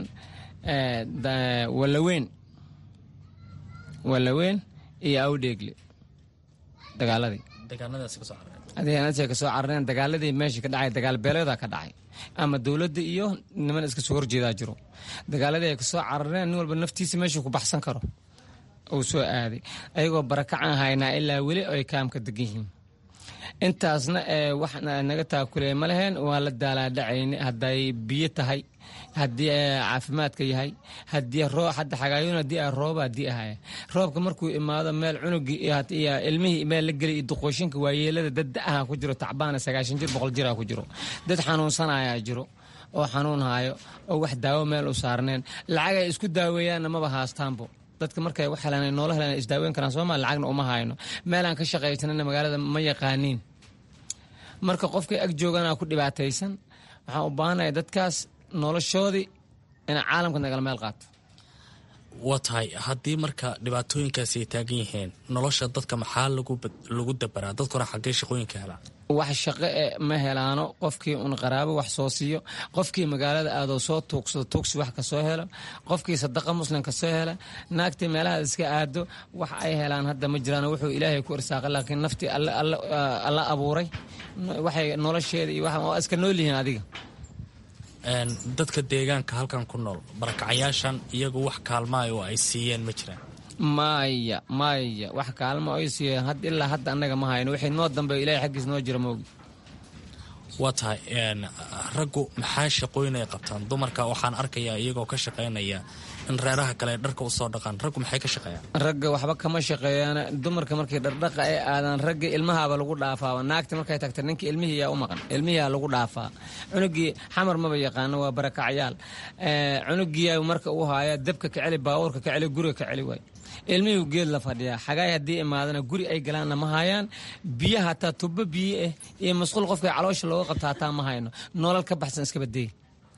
walaweyn walaweyn iyo awdheegle dagaaladii deegaanadaas ka soo carareen dagaaladii meesha ka dhacay dagaal beeleeda ka dhacay ama dowladda iyo niman iska soo horjeedaa jiro dagaaladii ay ka soo carareen nin walba naftiisa meeshuu ku baxsan karo uu soo aaday ayagoo barakacaan haynaa ilaa weli ay kaamka degan yihiin intaasna wax naga taakulee ma leheen waa la daalaadhacayne hadday biyo tahay haddii caafimaadka yahay hadii hadda xagaayun haddii a rooba haddii ahaya roobka markuu imaado meel cunugii iyo ilmihii meel la geliy duqooshinka waayeelada dad da-aha ku jiro tacbaana sagaashan jir boqol jiraa ku jiro dad xanuunsanayaa jiro oo xanuun haayo oo wax daawo meel u saarneen lacag ay isku daaweeyaanna maba haastaanbo dadka markay wax helaan noola helaan isdaaweyn karaan soomali lacagna uma hayno meelaan ka shaqaysanana magaalada ma yaqaaniin marka qofkay ag joogana ku dhibaataysan waxaan u baahanahay dadkaas noloshoodii inay caalamka nagala meel qaato waa tahay haddii marka dhibaatooyinkaasi ay taagan yihiin nolosha dadka maxaa lagu dabaraa dadkuna xaggee shaqooyinka helaa wax shaqo e ma helaano qofkii un qaraabo wax soo siiyo qofkii magaalada aadoo soo tuugsado tuugsi wax kasoo helo qofkii sadaqa muslim kasoo hela naagtii meelaha iska aado wax ay helaan hadda ma jiraan wuxuu ilaahay ku irsaaqay laakiin naftii alla abuuray waxay nolosheeda iyo waa iska nool yihiin adiga dadka deegaanka halkan ku nool barakacayaashan iyagu wax kaalmaayo oo ay siiyeen ma jiraan maya maya wax kaalmo ay siiyeen had ilaa hadda annaga ma hayno wixii noo dambeeyo ilahay xaggiis noo jira moogi waa tahay raggu maxaa shaqooyin ay qabtaan dumarka waxaan arkayaa iyagoo ka shaqaynaya in reeraha kale ay dharka usoo dhaqaan raggu maxay ka shaqeeyaan ragga waxba kama shaqeeyaan dumarka markii dhardhaqa ay aadaan ragga ilmahaaba lagu dhaafaaba naagta markay tagta ninka ilmihiiyaa u maqan ilmihiyaa lagu dhaafaa cunugii xamar maba yaqaano waa barakacyaal cunugiyaa marka uu haaya dabka ka celi baabuurka ka celi guriga ka celi waay ilmihii geed la fadhiyaa xagaay haddii imaadana guri ay galaanna ma hayaan biyo hataa tubo biyo ah iyo masquul qofka caloosha looga qabta hataa ma hayno nolol ka baxsan iska badeey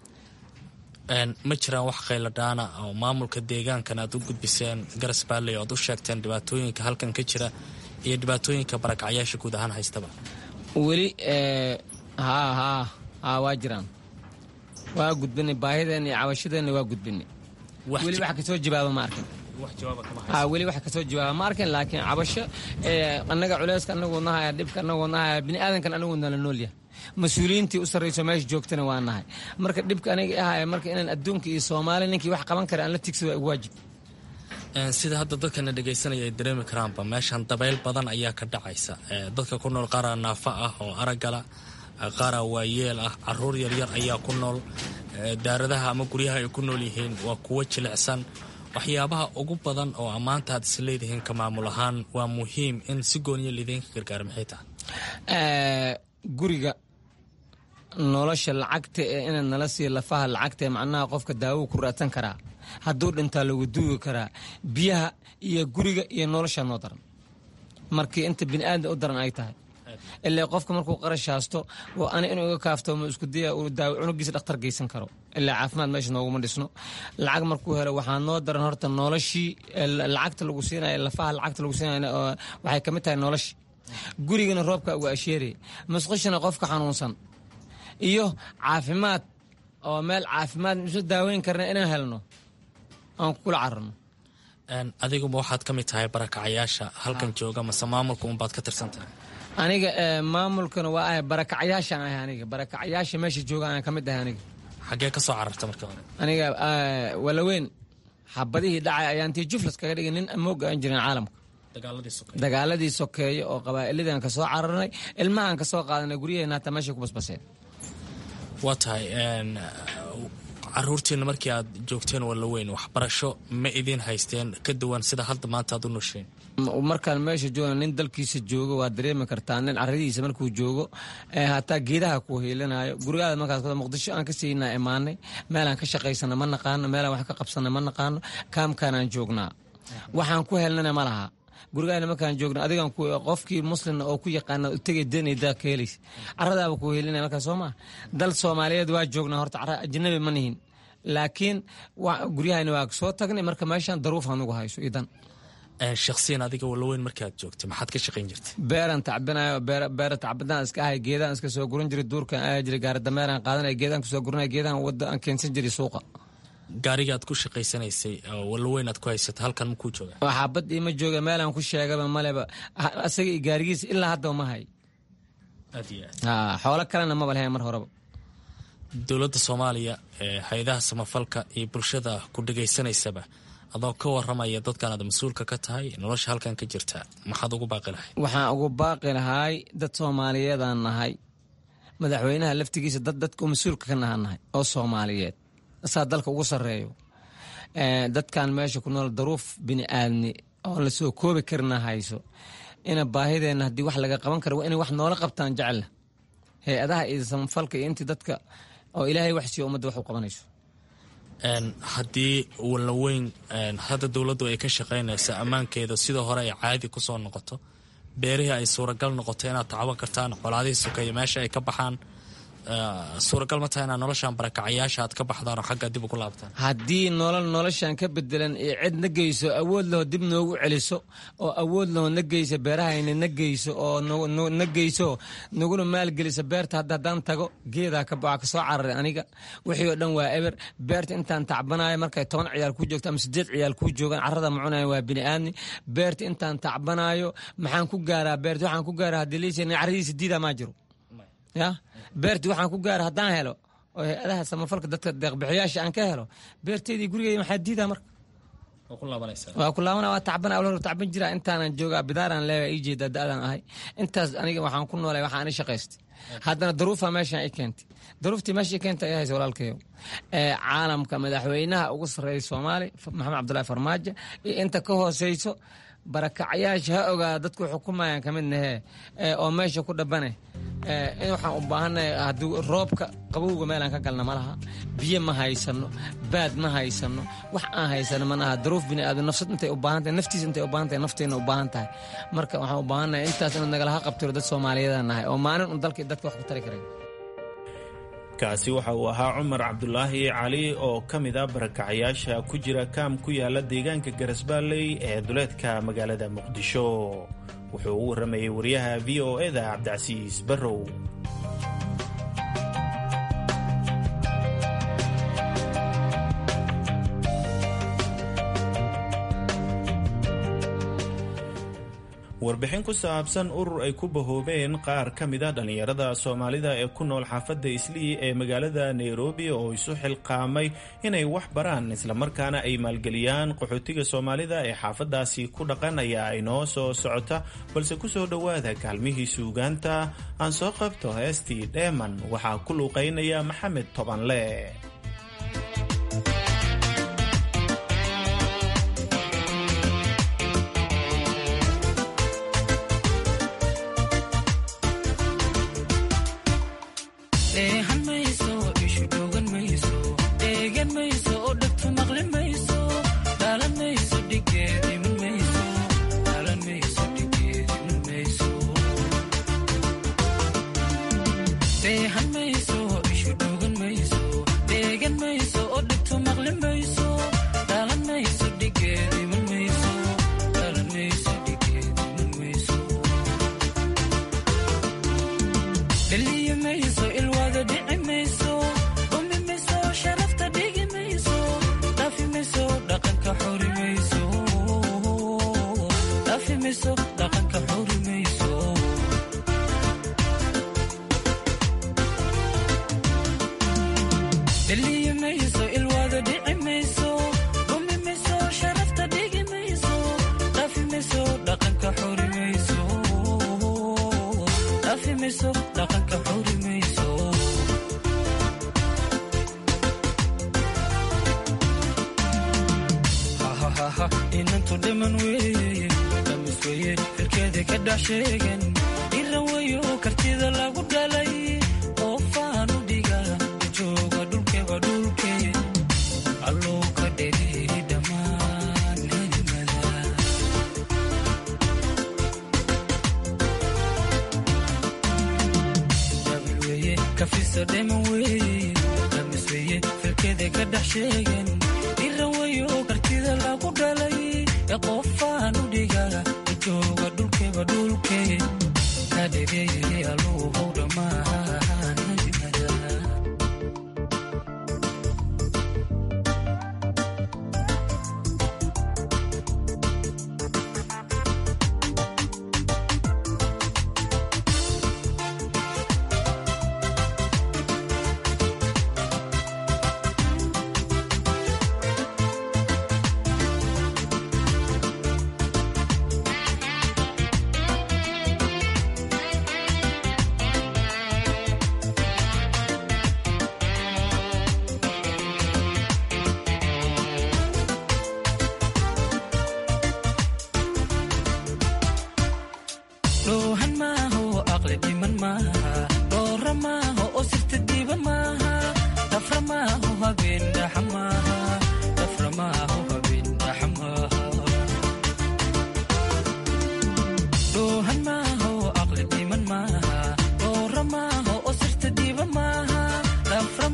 ma jiraan wax khayladhaana oo maamulka deegaankan aad u gudbiseen garas baalley oo ad u sheegteen dhibaatooyinka halkan ka jira iyo dhibaatooyinka barakacyaasha guud ahaan haystaba weli haa haa haa waa jiraan waa gudbinay baahideenna iyo cabashadeenna waa gudbinay weli wax kasoo jawaaba ma arkin weli wax kasoo jawaaba ma arkin laakiin cabasho annaga culeyska anagu nahaya dhibka anagu nahaya biniaadankan anagu nala noolyahay mas-uuliyiintii u sarrayso meesha joogtana waa nahay marka dhibka aniga ahaya marka inaan adduunka iyo soomaali ninkii wax qaban kara aan la tigsada waa igu waajib sida hadda dadkana dhegaysanaya ay dareemi karaanba meeshan dabayl badan ayaa ka dhacaysa dadka ku nool qaaraa naafa ah oo aragala qaaraa waayeel ah caruur yaryar ayaa ku nool daaradaha ama guryaha ay ku nool yihiin waa kuwo jilicsan waxyaabaha ugu badan oo ammaanta aad is leedihiin ka maamul ahaan waa muhiim in si gooniya lidiinka gargaara maxay tahay guriga nolosha lacagta ee inaad nala siiya lafaha lacagta ee macnaha qofka daawo ku raadsan karaa hadduu dhintaa lagu duugi karaa biyaha iyo guriga iyo nolosha noo daran markii inta biniaadan u daran ay tahay ilaa qofka markuu qarash haasto oo ani inuu iga kaaftoomo isku daya uu daawo cunugiisa dhakhtar geysan karo ilaa caafimaad meesha nooguma dhisno lacag markuu helo waxaa noo daran horta noloshii lacagta lagu siinaya lafaha lacagta lagu siinaya waxay kamid tahay noloshii gurigana roobka uga asheeraya masqushana qofka xanuunsan iyo caafimaad oo meel caafimaad isu daaweyn karna inaan helno aan kula cararno adiguba waxaad ka mid tahay barakacayaasha halkan jooga mase maamulka unbaad ka tirsan tahay aniga maamulkana waa ahay barakacyaashaan ahay aniga barakacyaasha meesha jooga aan ka mid ahay aniga xaggee ka soo cararta markii hore aniga walaweyn xabadihii dhacay ayaantii juflas kaga dhigay nin amooga aan jirin caalamka dagaaladii sokeeye oo qabaa'iladiiaan kasoo cararnay ilmahaan kasoo qaadanay guryaheena hataa meeshay ku basbaseen waa tahay caruurtiina markii aad joogteen walaweyn waxbarasho ma idiin haysteen ka duwan sida hadda maanta aad u nosheen markaan meesha joogna nin dalkiisa joogo waa dareemi kartaa nin caradiisa markuu joogo hataa geedaha ku hiilinayo gurigaada markaas muqdisho aan ka siinaa imaanay meelaan ka shaqaysana ma naqaano meelaan wax ka qabsana ma naqaano kaamkaanaan joognaa waxaan ku helnana ma laha gurigaana markaan joogna adigan qofkii muslimna oo ku yaqaana tegay denaydaa ka helaysa caradaaba ku helinaya markaa soo maa dal soomaaliyeed waa joognaa horta cara ajnabi ma nihin laakiin guryahayna waa soo tagnay marka meeshaan daruuf anugu hayso idan shaksiyan adiga walaweyn markaad joogtay maxaad ka shaqayn jirtay beeran tacbinayo beera tacbadaan iska ahay geedaan iska soo guran jiray duurkaan aaya jiray gaaridameeraan qaadanaya geedaan kusoo guranaya geedaan wadda aan keensan jiray suuqa gaarigaad ku shaqaysanaysay walaweyn aad ku haysata halkan makuu jooga xaabad iima jooga meelaan ku sheegaba maleba asaga iyo gaarigiisa ilaa hadda ma hay aad iyo aad xoolo kalena maba lahayn mar horeba dowladda soomaaliya hay-adaha samafalka iyo bulshada ku dhegaysanaysaba adoo ka waramaya dadkan aad mas-uulka ka tahay nolosha halkan ka jirta maxaad ugu baaqi lahay waxaan ugu baaqi lahay dad soomaaliyeedaan nahay madaxweynaha laftigiisa dad dadka mas-uulka ka nahan nahay oo soomaaliyeed saa dalka ugu sareeyo dadkan meesha ku nool daruuf bini aadmi oo lasoo koobi karina hayso ina baahideenna haddii wax laga qaban kara waa inay wax noola qabtaan jecella hay-adaha iyo samafalka iyo intii dadka oo ilaahay wax siiyo ummadda wax u qabanayso haddii walaweyn hadda dowladdu ay ka shaqaynaysa ammaankeeda sidoo hore ay caadi kusoo noqoto beerihii ay suuragal noqoto inaad tacaban kartaan colaadihii sokeeye meesha ay ka baxaan suuragal ma tahay inaad noloshan barakacayaasha aad ka baxdaan oo xagga dib ugu laabtaan haddii nolol noloshan ka bedelan ee cid na geyso awood laho dib noogu celiso oo awood laho na geyso beerahayna na geyso oo na geyso naguna maalgeliso beerta hadda haddaan tago geedaa ka baxa kasoo cararay aniga wixii oo dhan waa eber beerta intaan tacbanayo markay toban ciyaal kuu joogto ama sideed ciyaal kuu joogaan carrada macunayan waa bini'aadmi beerta intaan tacbanayo maxaan ku gaaraa beerta waxaan ku gaaraa haddii liisa carradiisa diidaa maa jiro ya beerti waxaan ku gaara haddaan helo oo hay-adaha samafalka dadka deeqbixiyaasha aan ka helo beerteydii gurigeyda maxaa diidaa marka waa ku laabana waa tacbana awla hor tacban jira intaanan joogaa bidaaraan leeyahay ii jeeda da-daan ahay intaas aniga waxaan ku noolay waxaan i shaqaystay haddana daruufaa meeshaan i keentay daruuftii meesha i keentay ay haysa walaalkayo ee caalamka madaxweynaha ugu sarreeya soomaali maxamed cabdullahi farmaajo iyo inta ka hooseyso barakacayaasha ha ogaada dadku xukumayaan ka mid nahee oo meesha ku dhabane in waxaan u baahannahay haddii roobka qabowga meelaan ka galna ma laha biyo ma haysano baad ma haysano wax aan haysano ma laha daruuf biniaadam nafsad intay u baahan tahay naftiisa intay u baahan tahay nafteenna u baahan tahay marka waxaan u baahannahay intaas inuu nagalaha qabtiro dad soomaaliyeedaan nahay oo maalin un dalkii dadka wax ku tari karayn kaasi waxa uu ahaa cumar cabdulaahi cali oo ka mid a barakacayaasha ku jira kaam ku yaala deegaanka garasbaalley ee duleedka magaalada muqdisho wuxuu u warramayey wariyaha v o eda cabdicasiis barrow warbixin ku saabsan urur ay ku bahoobeen qaar ka mid a dhallinyarada soomaalida ee ku nool xaafadda islii ee magaalada nairobi oo isu xilqaamay inay wax baraan islamarkaana ay maalgeliyaan qaxootiga soomaalida ee xaafaddaasi ku dhaqan ayaa inoo soo socota balse ku soo dhowaada kaalmihii suugaanta aan soo qabto heestii dheeman waxaa ku luuqaynaya maxamed tobanle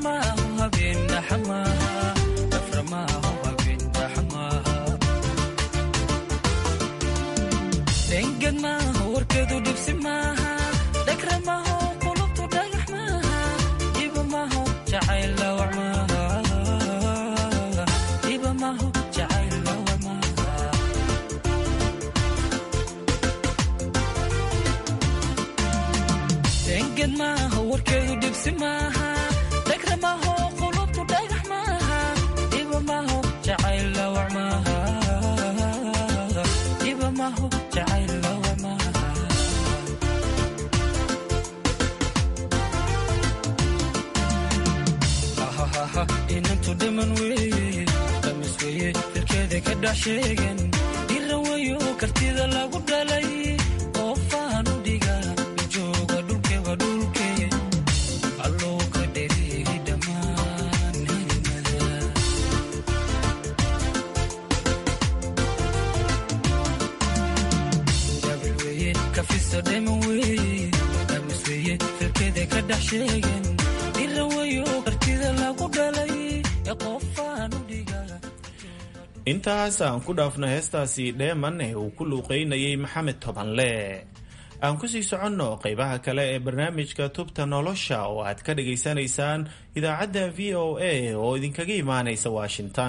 intaas aan ku dhaafno heestaasi dheeman ee uu ku luuqeynayay maxamed tobanle aan kusii soconno qaybaha kale ee barnaamijka tubta nolosha oo aad ka dhagaysanaysaan idaacadda v o a oo idinkaga imaanaysa washington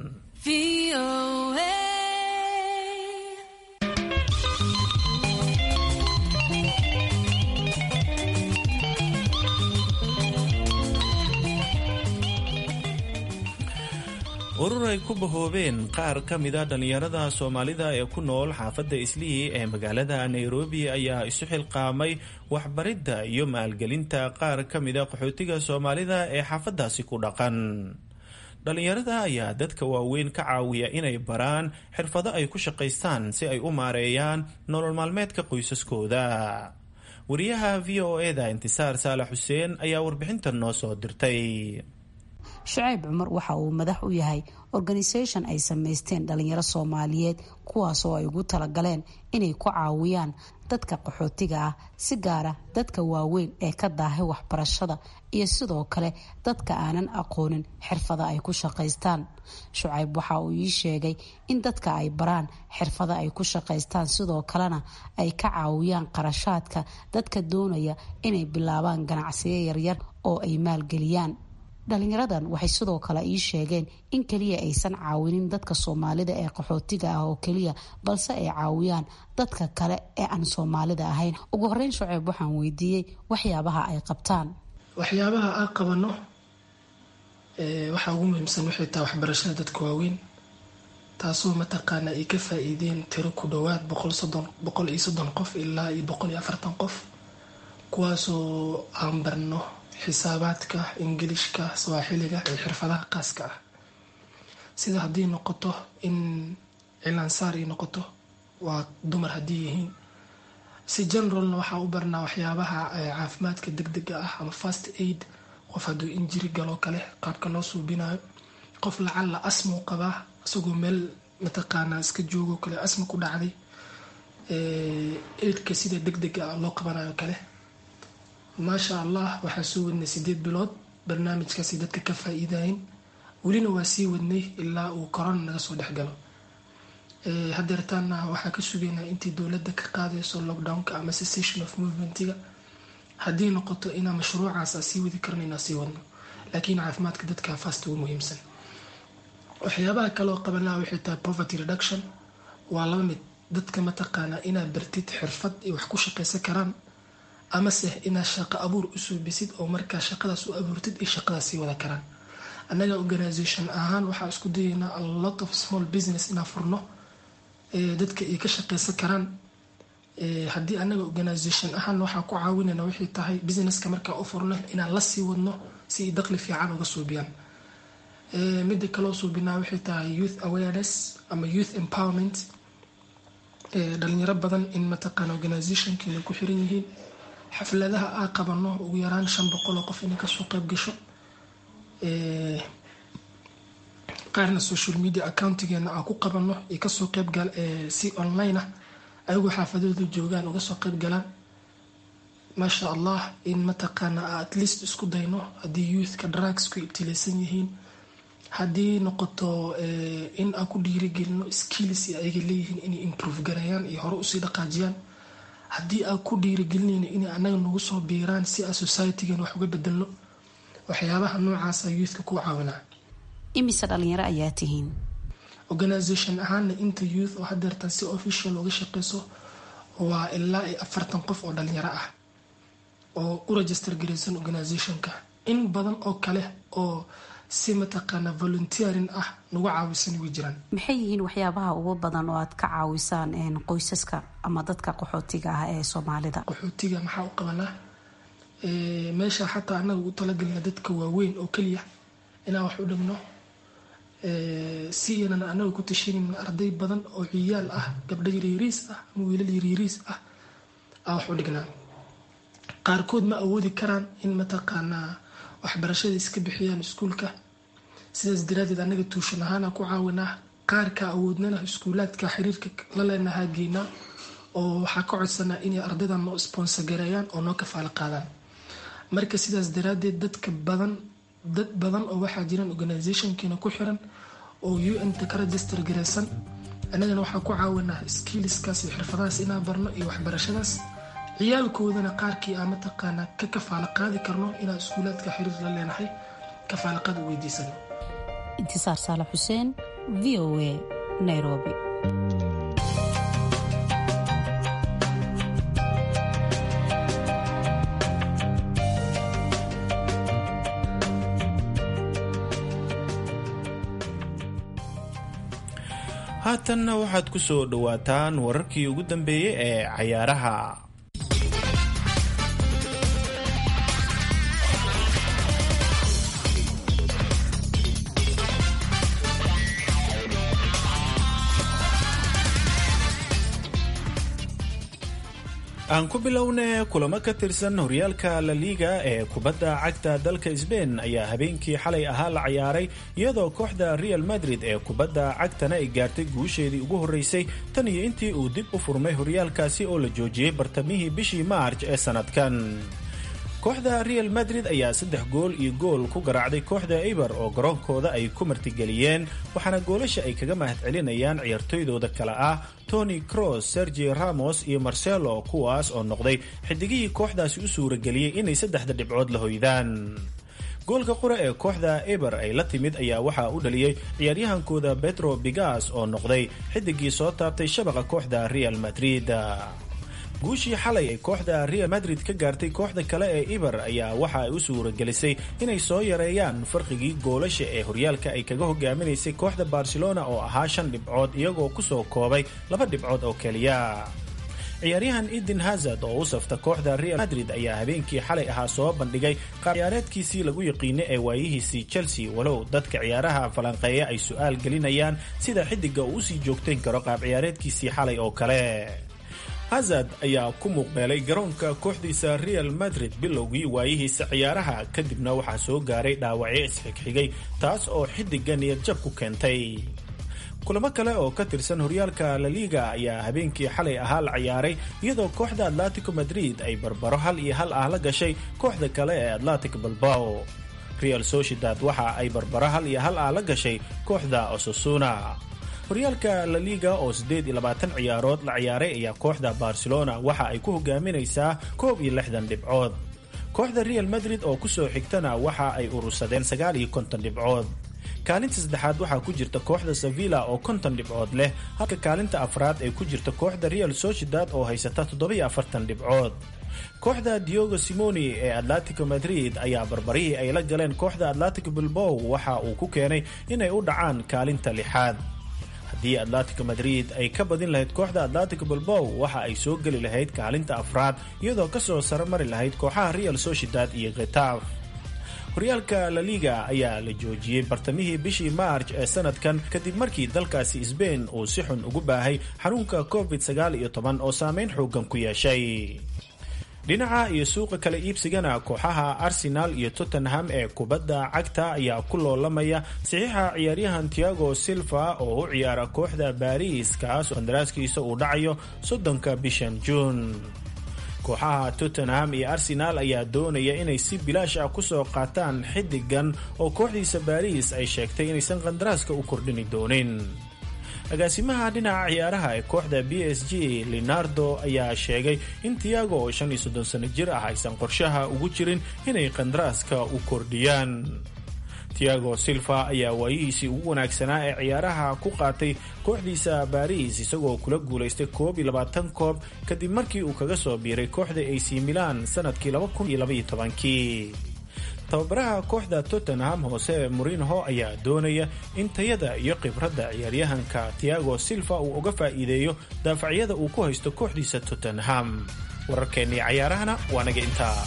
urur ay ku bahoobeen qaar ka mida dhallinyarada soomaalida ee ku nool xaafadda islii ee magaalada nairobi ayaa isu xilqaamay waxbaridda iyo maalgelinta qaar ka mida qaxootiga soomaalida ee xaafaddaasi ku dhaqan dhallinyarada ayaa dadka waaweyn ka caawiya inay baraan xirfado ay ku shaqaystaan si ay u maareeyaan nolol maalmeedka qoysaskooda wariyaha v o eda intisaar saalax xuseen ayaa warbixintan noo soo dirtay shucayb cumar waxa uu madax u yahay organisation ay samaysteen dhalinyaro soomaaliyeed kuwaasoo ay ugu talagaleen inay ku caawiyaan dadka qaxootiga ah si gaara dadka waaweyn ee ka daahay waxbarashada iyo sidoo kale dadka aanan aqoonin xirfada ay ku shaqaystaan shucayb waxa uu ii sheegay in dadka ay baraan xirfada ay ku shaqaystaan sidoo kalena ay ka caawiyaan qarashaadka dadka doonaya inay bilaabaan ganacsiyo yaryar oo ay maalgeliyaan dhalinyaradan waxay sidoo kale ii sheegeen in keliya aysan caawinin dadka soomaalida ee qaxootiga ah oo keliya balse ay caawiyaan dadka kale ee aan soomaalida ahayn ugu horeyn shuceeb waxaan weydiiyey waxyaabaha ay qabtaan waxyaabaha aan qabano waxaa ugu muhiimsan waxay tahay waxbarashada dadka waaweyn taasoo mataqaana ay ka faa-iideen tiro ku dhowaad boqol iyo soddon qof ilaa iyo boqol iyo afartan qof kuwaasoo aan barno xisaabaadka ingilishka sawaaxiliga iyo xirfadaha qaaska ah sida haddii noqoto in cilaansaar ay noqoto waa dumar haddii yihiin si generalna waxaa u barnaa waxyaabaha caafimaadka deg dega ah ama fast aid qof hadduu injiri galoo kale qaabka loo suubinayo qof lacalla asmuu qabaa isagoo meel mataqaanaa iska joogoo kale asma ku dhacday aidka sida deg dega ah loo qabanayo kale maasha allah waxaa soo wadnay sideed bilood barnaamijkaasi dadka ka faa-iidayin welina waa sii wadnay ilaa uu corona naga soo dhexgalo hadeertaana waxaa ka sugaynaa intii dowladda ka qaadayso lockdownka ama cessation of movementiga haddii noqoto inaa mashruucaasa sii wadi karno inaa sii wadno laakiin caafimaadka dadka fast ugu muhiimsan waxyaabaha kaleoo qabanaa waxay tahay poverty reduction waa laba mid dadka mataqaanaa inaad bartid xirfad ay wax ku shaqaysan karaan amase inaad shaqo abuur usoo bisid oo markaa shaqadaas u abuurtid ay shaqadaas sii wada karaan annaga organisation ahaan waxaa isku dayaynaa a lot of small business inaan furno dadka ay ka shaqaysan karaan haddii annaga organisation ahaan waxaa ku caawinayna waxay tahay businesska markaa u furno inaan la sii wadno si ay daqli fiican uga suubiyaan midda kaloo suubinaa waxay tahay youth awareness ama youth empowerment dhalinyaro badan in mataqaana organisationkiina ku xiran yihiin xafladaha aa qabano ugu yaraan shan boqoloo qof inay kasoo qeyb gasho qaarna social media accountigeena aan ku qabano ay kasoo qeybgal si online ah ayagoo xaafadooda joogaan uga soo qeyb galaan maasha allah in mataqaana at least isku dayno haddii youthka drugsku ibtilaysan yihiin haddii noqoto in aan ku dhiirigelino skills ayaga leeyihiin inay improve garayaan iyo hore usii dhaqaajiyaan haddii aan ku dhiirigelinayno inay anaga nagu soo biiraan si aan societygan wax uga bedelno waxyaabaha noocaasa youthka ku caawinaa imise dhalinyaro ayaa tihiin organisation ahaana inta youth oo hadeertan si official uga shaqeyso waa ilaa iyo afartan qof oo dhalinyaro ah oo u register garaysan organisationka in badan oo kale oo si mataqaana volunteering ah nagu caawisan way jiraan maxay yihiin waxyaabaha ugu badan oo aad ka caawisaan qoysaska ama dadka qaxootiga ah ee soomaalida qaxootiga maxaa u qabanaa meesha xataa anaga u talagelina dadka waaweyn oo keliya inaan wax u dhigno si yanan anaga ku tashanin arday badan oo ciyaal ah gabdho yaryariis ah ama wiilal yaryariis ah aa wax u dhignaa qaarkood ma awoodi karaan in mataqaanaa waxbarashada iska bixiyaan iskuulka sidaas daraadeed anaga tuushan ahaana ku caawinaa qaarka awoodnana iskuulaadka xiriirka la leenahaa geynaa oo waxaa ka codsanaa inay ardaydan noo sponsor gareeyaan oo noo kafaalo qaadaan marka sidaas daraadeed dadka badan dad badan oo waxaa jiraan organisationkiina ku xiran oo un-ta ka register gareysan annagana waxaa ku caawinaa skiliskaas iyo xirfadahaas inaan barno iyo waxbarashadaas ciyaalkoodana qaarkii aan mataqaanaa ka kafaalo qaadi karno inaan iskuulaadka xiriir la leenahay kafaalaqaad u weydiisano intisaar saale xuseen v o a nairobi haatanna waxaad ku soo dhowaataan wararkii ugu dambeeyey ee cayaaraha aan ku bilowne kulamo ka tirsan horyaalka la liga ee kubadda cagta dalka sbain ayaa habeenkii xalay ahaa la ciyaaray iyadoo kooxda real madrid ee kubadda cagtana ay gaartay guusheedii ugu horreysay tan iyo intii uu dib u furmay horyaalkaasi oo la joojiyey bartamihii bishii maarj ee sanadkan kooxda real madrid ayaa saddex gool iyo gool ku garaacday kooxda eber oo garoonkooda ay ku martigeliyeen waxaana goolasha ay kaga mahadcelinayaan ciyaartoydooda kale ah tony cross sergi ramos iyo marcelo kuwaas oo noqday xidigihii kooxdaasi u suurageliyey inay saddexda dhibcood la hoydaan goolka qura ee kooxda eber ay la timid ayaa waxaa u dhaliyey ciyaaryahankooda betro bigas oo noqday xidigii soo taabtay shabaqa kooxda real madrid guushii xalay ay kooxda real madrid ka gaartay kooxda kale ee iber ayaa waxa ay u suuragelisay inay soo yareeyaan farqigii goolasha ee horyaalka ay kaga hogaaminaysay kooxda barcelona oo ahaa shan dhibcood iyagoo kusoo koobay laba dhibcood oo keliya ciyaaryahan eden hazard oo u safta kooxda real madrid ayaa habeenkii xalay ahaa soo bandhigay qaab ciyaareedkiisii lagu yaqiinay ee waayihiisii chelsea walow dadka ciyaaraha falanqeeya ay su-aal gelinayaan sida xidiga uu usii joogtayn karo qaab ciyaareedkiisii xalay oo kale hazard ayaa ku muuqmeelay garoonka kooxdiisa real madrid bilowgii waayihiisa ciyaaraha kadibna waxaa soo gaaray dhaawacyo isxigxigay taas oo xidiga niyadjab ku keentay kulamo kale oo ka tirsan horyaalka la liga ayaa habeenkii xalay ahaa la ciyaaray iyadoo kooxda atletico madrid ay barbaro hal iyo hal ah la gashay kooxda kale ee atletic balbao real sociedad waxa ay barbaro hal iyo hal ah la gashay kooxda ososuna horyaalka la liga oo siddeed iyo labaatan ciyaarood la ciyaaray ayaa kooxda barcelona waxa ay ku hogaaminaysaa koob iyo lixdan dhibcood kooxda real madrid oo kusoo xigtana waxa ay urursadeen sagaal iyo konton dhibcood kaalinta saddexaad waxaa ku jirta kooxda sevilla oo konton dhibcood leh halka kaalinta afraad ay ku jirta kooxda real sociedad oo haysata toddobiyo afartan dhibcood kooxda diogo simoni ee atletico madrid ayaa barbarihii ay la galeen kooxda atletico bilbow waxa uu ku keenay inay u dhacaan kaalinta lixaad haddii atletico madrid ay ka badin lahayd kooxda atletico bilbow waxa ay soo geli lahayd kaalinta afraad iyadoo kasoo saro mari lahayd kooxaha real sociedad iyo khetaaf horyaalka la liga ayaa la joojiyey bartamihii bishii maarj ee sanadkan kadib markii dalkaasi sbain uu si xun ugu baahay xanuunka covid sagaal iyo toban oo saameyn xoogan ku yeeshay dhinaca iyo suuqa kala iibsigana kooxaha arsenal iyo tottenham ee kubadda cagta ayaa ku loolamaya saxiixa ciyaaryahan tiago silva oo u ciyaara kooxda baris kaas oo qandaraaskiisa uu dhacayo soddonka bishan juun kooxaha tottenham iyo arsenal ayaa doonaya inay si bilaash ah kusoo qaataan xiddigan oo kooxdiisa baariis ay sheegtay inaysan qandaraaska u kordhini doonin agaasimaha dhinaca ciyaaraha ee kooxda b s g leonardo ayaa sheegay in tiago oo shan iyo soddon sano jir ah aysan qorshaha ugu jirin inay qandaraaska u kordhiyaan tiago silva ayaa waayihiisii ugu wanaagsanaa ee ciyaaraha ku qaatay kooxdiisa baariis isagoo kula guulaystay koob iyo labaatan koob kadib markii uu kaga soo biiray kooxda ac milan sanadkii laba kun iyo labaiyo tobankii tababaraha kooxda tottenham hoose morinho ayaa doonaya in tayada iyo khibradda ciyaaryahanka tiago silva uu uga faa'iideeyo daafacyada uu ku haysto kooxdiisa tottenham wararkeennii cayaarahana waa naga intaa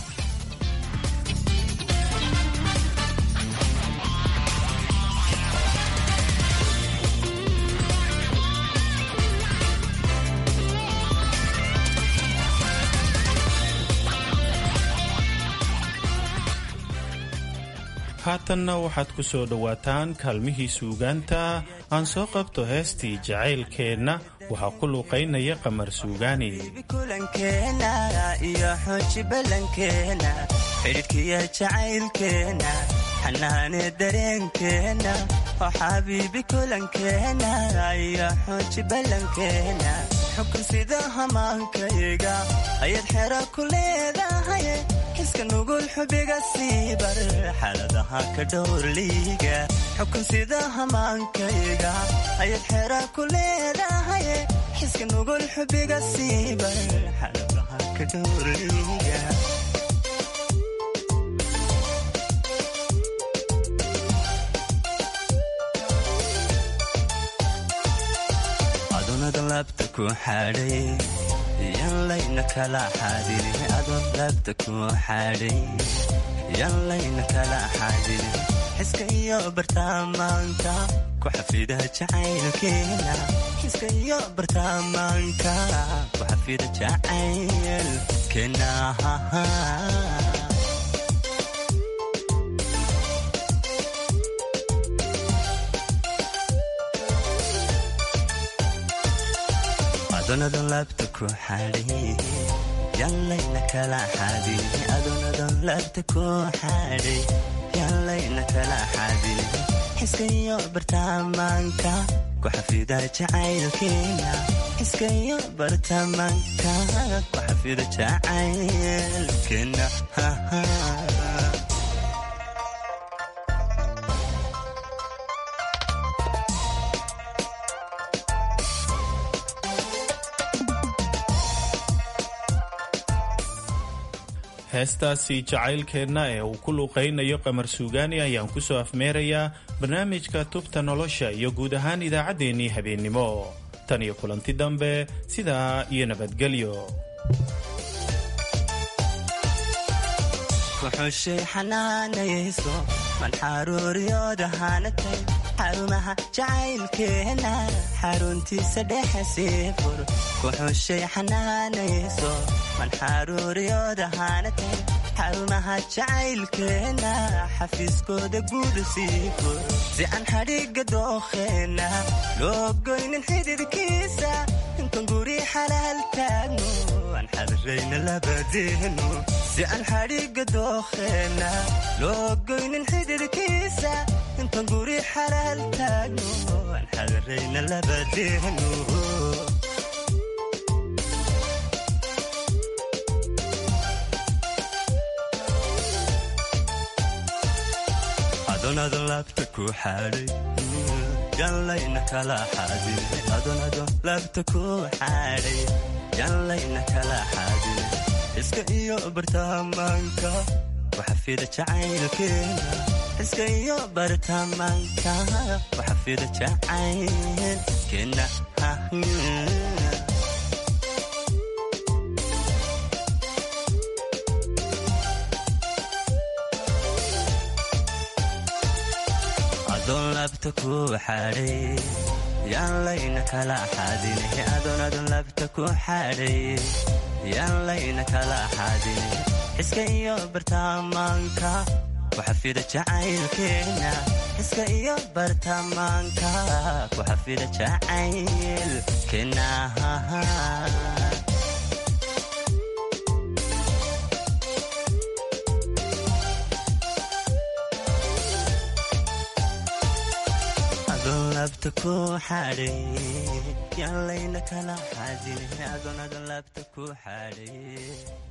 haatanna waxaad ku soo dhowaataan kaalmihii suugaanta aan soo qabto heestii jacaylkeenna waxaa ku luuqaynaya qamar suugaani kulankeena iyo xooji ballankeenna xidhidhkiyo jacaylkeenna xanaane dareenkeenna oo xabiibi kulankeena iyo xooji ballankeenna xukun sida hamaankayga ayaad xero ku leedahay xiska nugul xubiga sii bar xaaladaha ka dhowrliiga xukun sida hamaankayga ayaad xero ku leedahay xiska nugul xubiga sii bar xaaladaha ka dhowrliiga adunada laabta ku xadhay yan layna kala xadin adoon laabta ku xadhay yan layna kala xadin xiska iyo bartaamaanka ku xafida jacaylkeena xiska iyo bartaamaanka ku xafida jacaylkeena adoonadon laabta ku xadhay yanlayna kala xadin adoonadon laabta ku xadhay yanlayna kala xadin xiska iyo bartaamaanka ku xafida jacaylkeena xiska iyo bartaamaanka ku xafida jacaylkeena heestaasi jacaylkeenna ee uu ku luuqaynayo qamar suugaani ayaan ku soo afmeerayaa barnaamijka tubta nolosha iyo guud ahaan idaacaddeenii habeennimo tan iyo kulanti dambe sidaa iyo nabadgelyo kuxushay xanaanayso man xaruuriyoodahaanatay xarumaha jacaylkeena xaruntiisa dhexe sii fur kuxushay xanaanayso man xaruuriyoodahaanatay xarumaha jacaylkeena xafiiskooda guuda sii fur si aan xadhigga dookheena loo goynin xididkiisa intan guri xalaal taagno aan xadirayna labadeenu si aan xadhigga dookheena loo goynin xididkiisa intan guri xalaal taagno aan xadirayna labadeenu adoonadon laabta ku xadhay yanlayna kala xadin adoonadon laabta ku xadhay yanlayna kala xadin iska iyo bartaamaanka waxafida jacaylkeena iska iyo bartaamaanka waxafida jacaylkeena adoon laabta ku xadhay yanlayna kala xadin adoonadon laabta ku xadhay yanlayna kala xadin xiska iyo bartaamaanka waxafida jacaylkeena xiska iyo bartaamaanka waxafida jacaylkeena laabta ku xadhay yaan layna kala xadin adoon adoon laabta ku xadhay